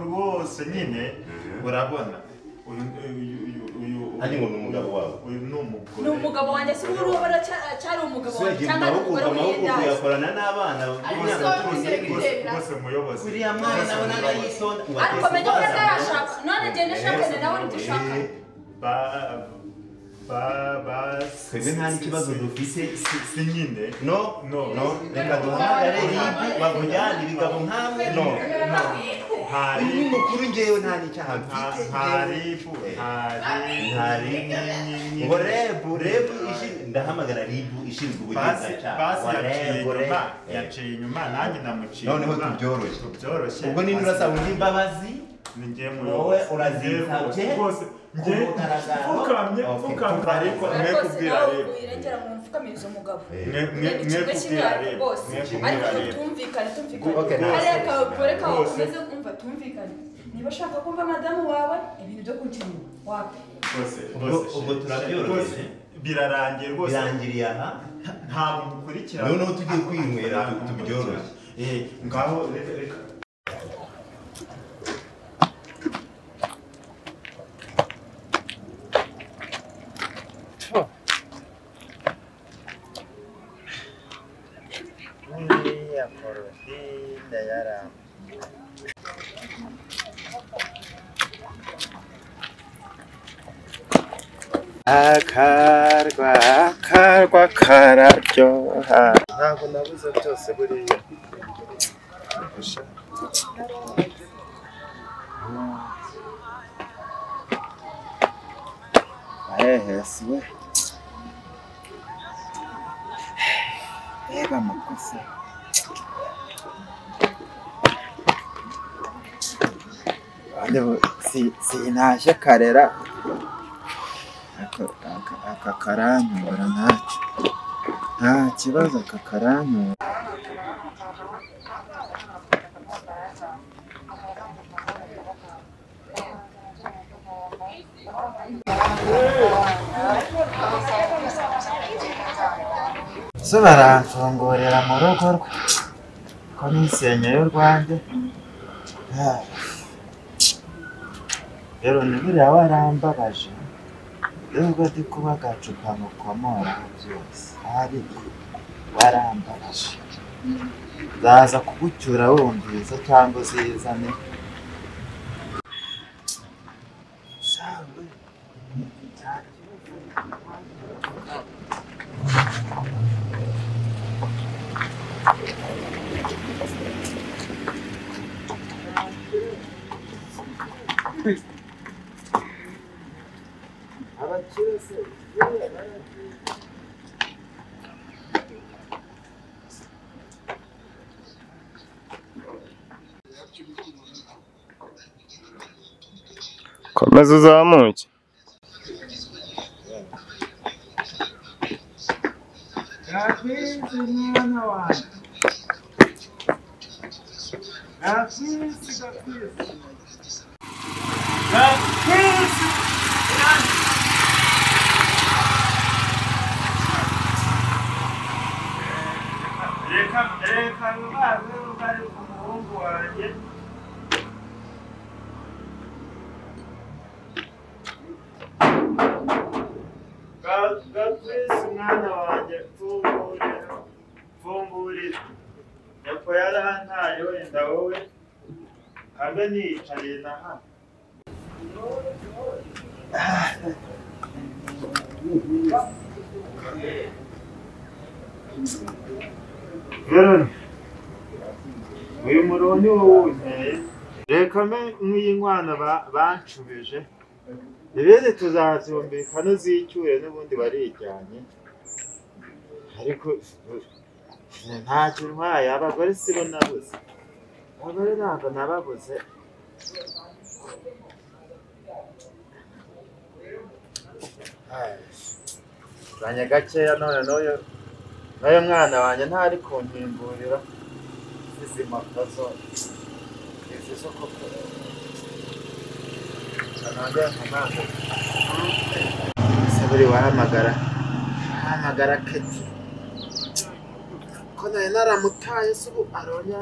rwose nyine urabona uyu ni umugabo wawe uyu ni umugore ni umugabo wanjye si wowe urabona cyari umugabo wanjye cyangwa ari umugore w'imyenda uyakorana n'abana rwose muyobozi uriya mwana nawe nawe yitonda ariko menya ko atarashaka none njye nashakanye nawe ntigishaka twebwe nta n'ikibazo dufite si nyine no no no reka duhamagare ribu bakujyane ibigabo nkawe no no uyu ni mukuru ngewe nta n'icyaha mfite ntaribu ntaribu ngo rebu rebu ishi- ndahamagara ribu ishinzwe basi ubugenzacyaha basi wa yaciye rebu inyuma rebu yaciye inyuma nanjye namuciye noneho inyuma. tubyoroshye tubyoroshye ubwo ninde urasaba undi imbabazi ni njye wowe muyobozi urazisabye Njye rwose njye mfukamye mfukamye ariko mwe rwose kubwira nawe rero wirengera mu mfukamirizo umugabo Mwe- mwe- mwe ikigo kubwira cy'imyaka rero rwose mwe ariko kubwira rero tumvikane Okay, tumvikane nta- kariya kawe kore kawe Rwose. ukomeze kumva tumvikane niba ushaka kumva madamu wawe ibintu byo kujya inyuma wape rwose Ubwo- rwose ubwo shit. turabyoroheje. Rwose birarangiye rwose birangiriye aha ntabwo mukurikira noneho tugiye kwinywera tu- tubyoroshye eh ngaho reka reka Uriya Porofide yaramba. akarwa akarwa kararyoha ntabwo nabuze byose buriya hehe siwe reba mukozi Ande bo- si- sintashye karera Aka- aka- aka karanyura ntacyo nta kibazo aka karanyura zo baramfungurira mu rugo rwe komisenya y'u rwanda rero ni buriya warambabaje nubwo ndi kuba agacupa mukomoraho byose ariko warambabaje zaza kugucyura wumviriza cyangwa uzizane Sawe. komeza uzamuke Rafiki mwana wangu, rafiki kabisa, rafiki reka reka rubaze rugari ku muhungu wanjye Ga- gakwisi mwana wanjye mfungurira mfungurira nyoko yarantaye wenda wowe habe niyicariye na hano Veroni, uyu muriro ni wowe uwunteye reka mbe nk'iyi nkwana ba- banshubije ibindi tuzabyumvikana uzicyure n'ubundi barijyanye ariko ntacyo ntwaye abagore sibo nabuze abagore ntabwo nababuze zanye gakeya none n'uyu n'uyu mwana wanjye ntari kumpimburira izi mpapuro zose izi zo kukora saburi wahamagara wahamagara keti ko nayo naramutaye se ubu aronya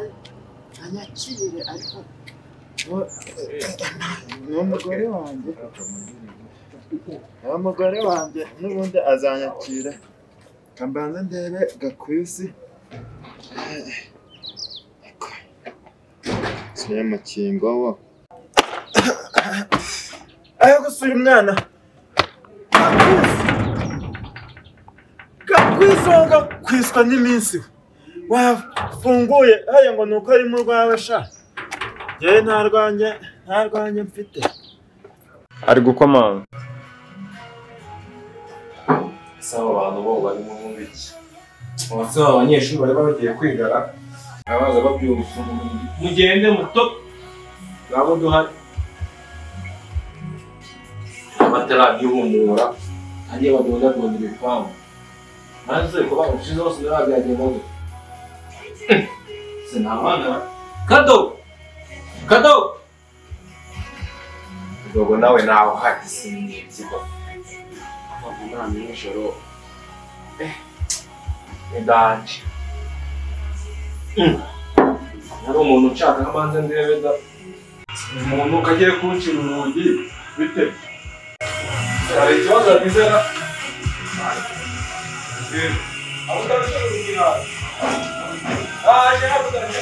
anyakire ariko wo- ni umugore wanjye ni umugore wanjye n'ubundi azanyakira kambanza ndebe gakwisi suye mukingo wo ayo gusura umwana gakwisonga kwiswa n'iminsi we. wafunguye hariya ngo ni uko ari mu rwawe sha yewe nta rwanjye nta rwanjye mfite ari gukomanga ese abo bantu bo barimo bumva iki umunsi wabo abanyeshuri bari bagiye kwigara abaza babyumva mugende muto ngabo duhari amatara y'ihumura agiye badondadonda ibipangu maze kuba inshizi zose zirabyagenda gutya sinabana kado kado ubwo nawe nawe uhari sinibyigo umwana nijoro ndanje nari umuntu nshaka nk'amanza ndebe da umuntu ukagiye kuwucira urugi bite hari ikibazo nizera abo utarasha urugi nawe aje habugarije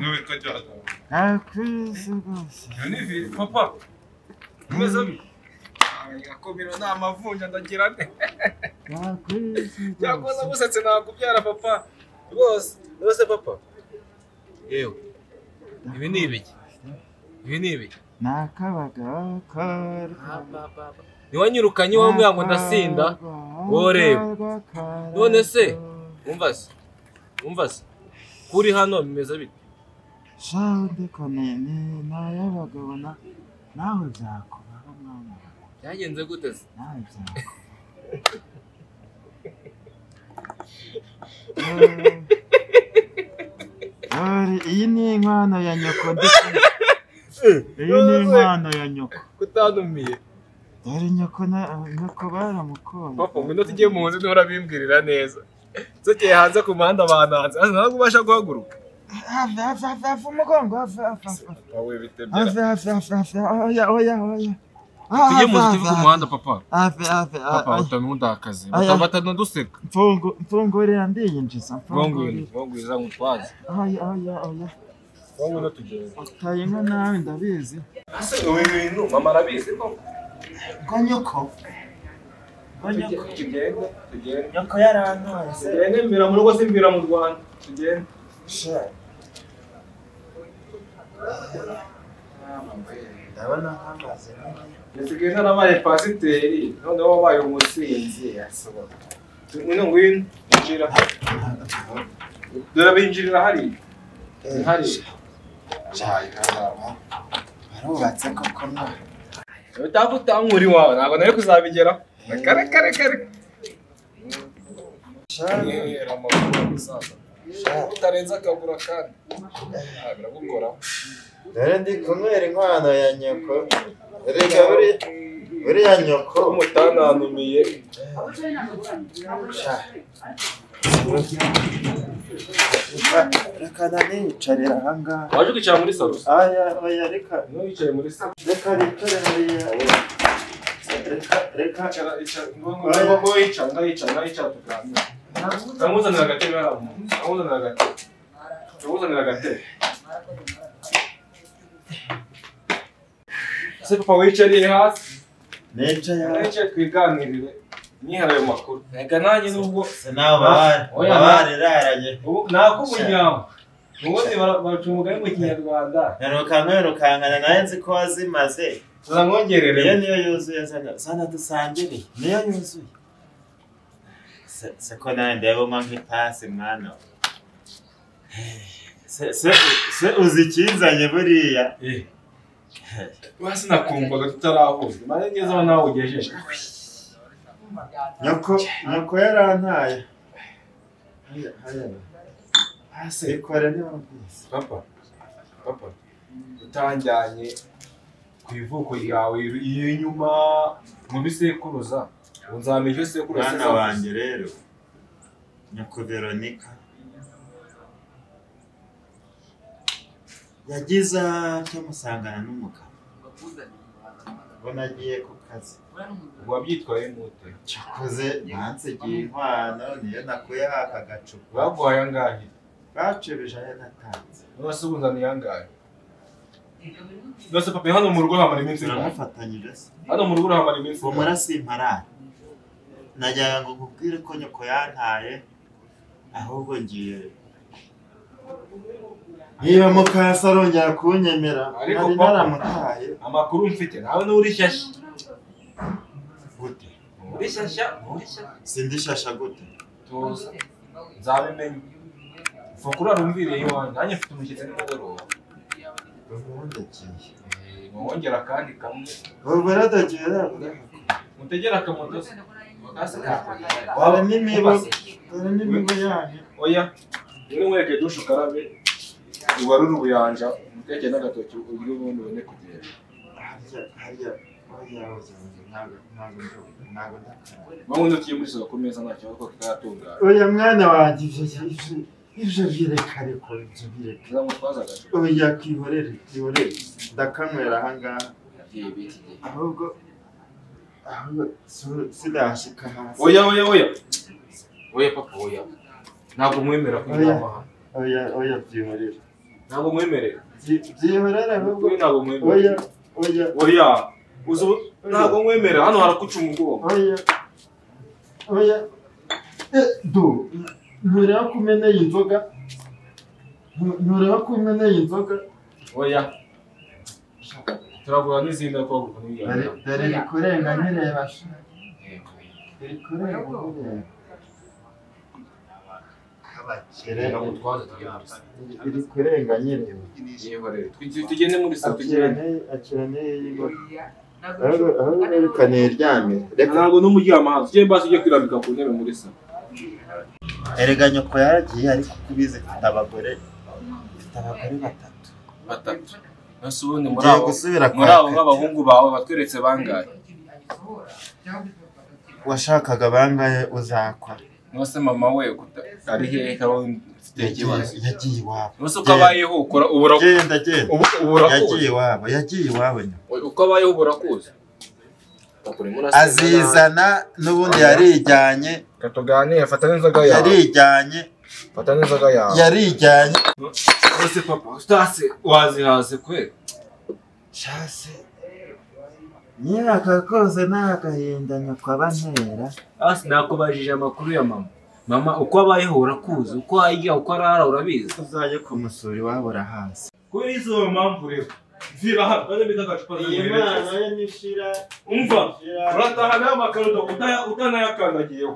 urugi gakwisi rwose Yonivi, papa, umeze ami? Akomero ni amavunja ndagira nte? gakwisi Yakoze musetse nakubyara papa. Rwose, rwose papa. Yewe. Ibi ni ibiki? Ibi ni ibiki? ni akabagaka Niwanyirukanye wowe muyango ndasinda. Woreba. None se, umva se. Umva se. Kuri hano bimeze bite? shawundi konene ni ay'abagabo na nawe byakubaho mwana Byagenze gute se? nawe byakubaho Dore, iyi ni inkwano ya nyoko ndetse iyi ni inkwano ya nyoko Kutanumiye. dore nyoko na nyoko baramukonye Papa, ngwino tujye mu nzu nihora bimbwirira neza. nzogeye hanze ku muhanda bananze hano ntabwo ubasha guhaguruka hafi hafi hafi hafi umugongo hafi hafi hafi wowe bitembera hafi hafi hafi hafi oya oya oya tujye mu ziti ku muhanda papa hafi hafi papa oya utamundakaze Aya. batabatana duseka mfungu mfungurira ndiyinjiza bongwini mfungurira bongwiza ngutwaze oya oya oya wowe unatugenda taye nka nawe ndabizi ase ibi bintu mama arabizi koko ngo nyoko ngo nyoko tugende tugende nyoko yarantwaye se tugende mbira mu rugo simbira mu rwanda tugende ndabona hamaze nisigaye narabaye pasiteri noneho wabaye umusinzi asohoka ngwino ngwino injira dore abinjirira hariya ni hariya barubatse koko mwa utapfa utankura iwawe ntabwo nari kuzabigeraho kare kare kare Yera, amakuru y'umusaza. utarenze akagura kandi Ah, biragukoraho Dore ndi kunywera inkwano ya nyoko. Reka buri buriya nyoko umutanantumiye reka nanicarira aha ngaha. waje ukicara muri salo Aya oya reka niba wicaye muri salo reka nicare hariya. Reka reka icara icara ngo ngo yicara ndayicara ndayicara tuganira ndamuzanira agatebe hariya ndamuzanira agatebe ndamuzanira agatebe ese papa wicariye hasi nicaye hariya. nicaye twiganirire niharare mu makuru reka nanjye nubwo nawe babare- Oya, babare raranye. ubu- nako munyawo ubundi bara- baca umugani mu kinyarwanda Nyarukanka wirukankana nawe nzi ko wazimaze. Uramwongerere. Iyo niyo yuzuye zana zana dusangire. Niyo yuzuye. Se- Se ko nawe ndeba mwa nk'ipasi mwana. we. Se se se uzi ikinzanye buriya. Uba sinakumvaga tutarahuza maze ngeze aho nawe ugejeje Nyoko nyoko yarantaye. Haya haya. Hasi. Ikora niba mbizi. papa papa utanjyanye ku ivuko ryawe y'inyuma mu bisekuruza ngo nzamenya ibyo sekuruza Mwana zavuze. wanjye rero. Nyoko Veronica. Yagize atyo musangana n'umugabo. Ubwo nagiye ku kazi. wabyitwaye mute Cyakoze bansigiye inkwano niyo nakuye haka gacupa. baguhaye angahe Bacibije ayo natanze. none se ubunzaniye angahe none se papa hano mu rugo hamara iminsi ingahe Turamufatanyije se. hano mu rugo hamara iminsi Uwo murasi imparara. Najyaga ngo nkubwire ko nyoko yantaye ahubwo ngiye niba mukasa arongera kunyemera ariko nari papa naramutaye amakuru mfite nawe ni urishyashya gute urishyashya sindi shasha gute tuza nzabimenya mfa kurarumviriye iwanjye nanjye mfite umushyitsi nimugoroba ubundi agiye wongera akandi kamwe ubwo radagiye mutegere akamoto se Hasi kakugera. dore n'imibu Papa, dore n'imibu yanyu oya rimwe mwereke dushe ukarabe ubarure ubuyanja umutekere n'agatoki urye ubundi ubone kugenda harya harya harya ntabwo ntabwo nzi- ntabwo ndakora mpamvu ntukiye muri soko ku meza nta kibazo kuko kikayatunganya oya mwana wanjye ibyo ibyo ibyo bireka ariko ibyo bireka uzamutwaza agacupa oya kwihorere kwihorere ndakanywera aha ngaha igihe bita igihe ahubwo ahubwo si- sinashika hasi oya oya oya oya papa oya ntabwo mwemera kunyura aha hantu oya oya byihorere ntabwo mwemerera Byi- byihorere ahubwo Wowe ntabwo mwemerera. oya oya oya uzi ubu- ntabwo mwemerera hano harakuca umugongo oya oya Eh, du ntureba ko umeneye inzoga Ntu- ntureba ko umeneye inzoga oya turagura n'izindi ariko bagura n'ibijyanye Dore- dore iri kurenga nkireba sha iri kurenga nkireba ntabwo tujye muri soko iri kurenga nkireba Yihorere. Tujye- tugende muri soko tugende akirane akirane y'ingoga ahubwo ahubwo berekane iryamye ntabwo n'umuryamo hanze ugende basi ujye kwirambika ku ntebe muri soko erega nyoko yaragiye ariko uko ubizi mfite abagore mfite abagore batatu batatu nasi ubundi muri Ngiye abo gusubira kwa muri abo Kate. b'abahungu bawe batweretse bangahe washakaga bangahe uzakora Mwese mama we ari hehe kaba mfite ikibazo yagiye iwabo Mwese uko abayeho ukora ubura genda genda ubu- uburakuzi. yagiye iwabo yagiye iwabo nyuma uko abayeho ubura kuza azizana n'ubundi yarijyanye katuganire fata n'inzoga yawe yarijyanye fata n'inzoga yawe yarijyanye ese papa utase wazihaze kwe shase nyiraka kose nta gahinda nyakaba ntera asi nakubajije amakuru ya mama mama uko abayeho urakuzi uko arya uko arara urabizi uzajye kumusura iwabo urahazi kuri izo mpamvu rero zira hano maze bita agacupa Iyi Mana yo nishira umva urataha nayo amakarito utaya- utanayakandagiyeho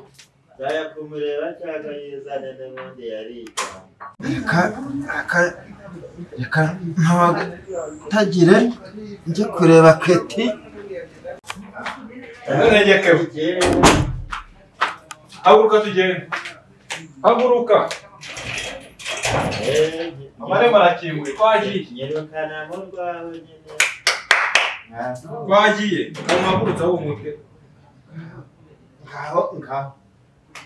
Zaya kumureba cyangwa yizane n'ubundi yarijyanye reka ntagire njye kureba keti ntarengeye kewe haguruka tugende haguruka amarembo arakinguye twagiye twagiye umagurutse aho umutwe ngaho ngaho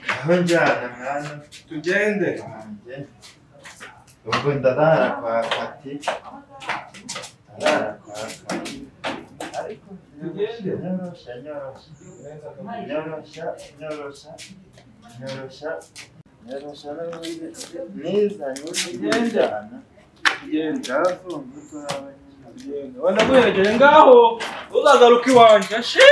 ngaho njyana mwana tugende ubwo ndarara kwa kati ndarara kwa kati ariko nyorosha nyorosha nyorosha nyorosha nyorosha nyorosha nyorosha neza nyorosha tugende ndavunga urwawe wanaguherekeye ngaho uzagaruka iwanjye shi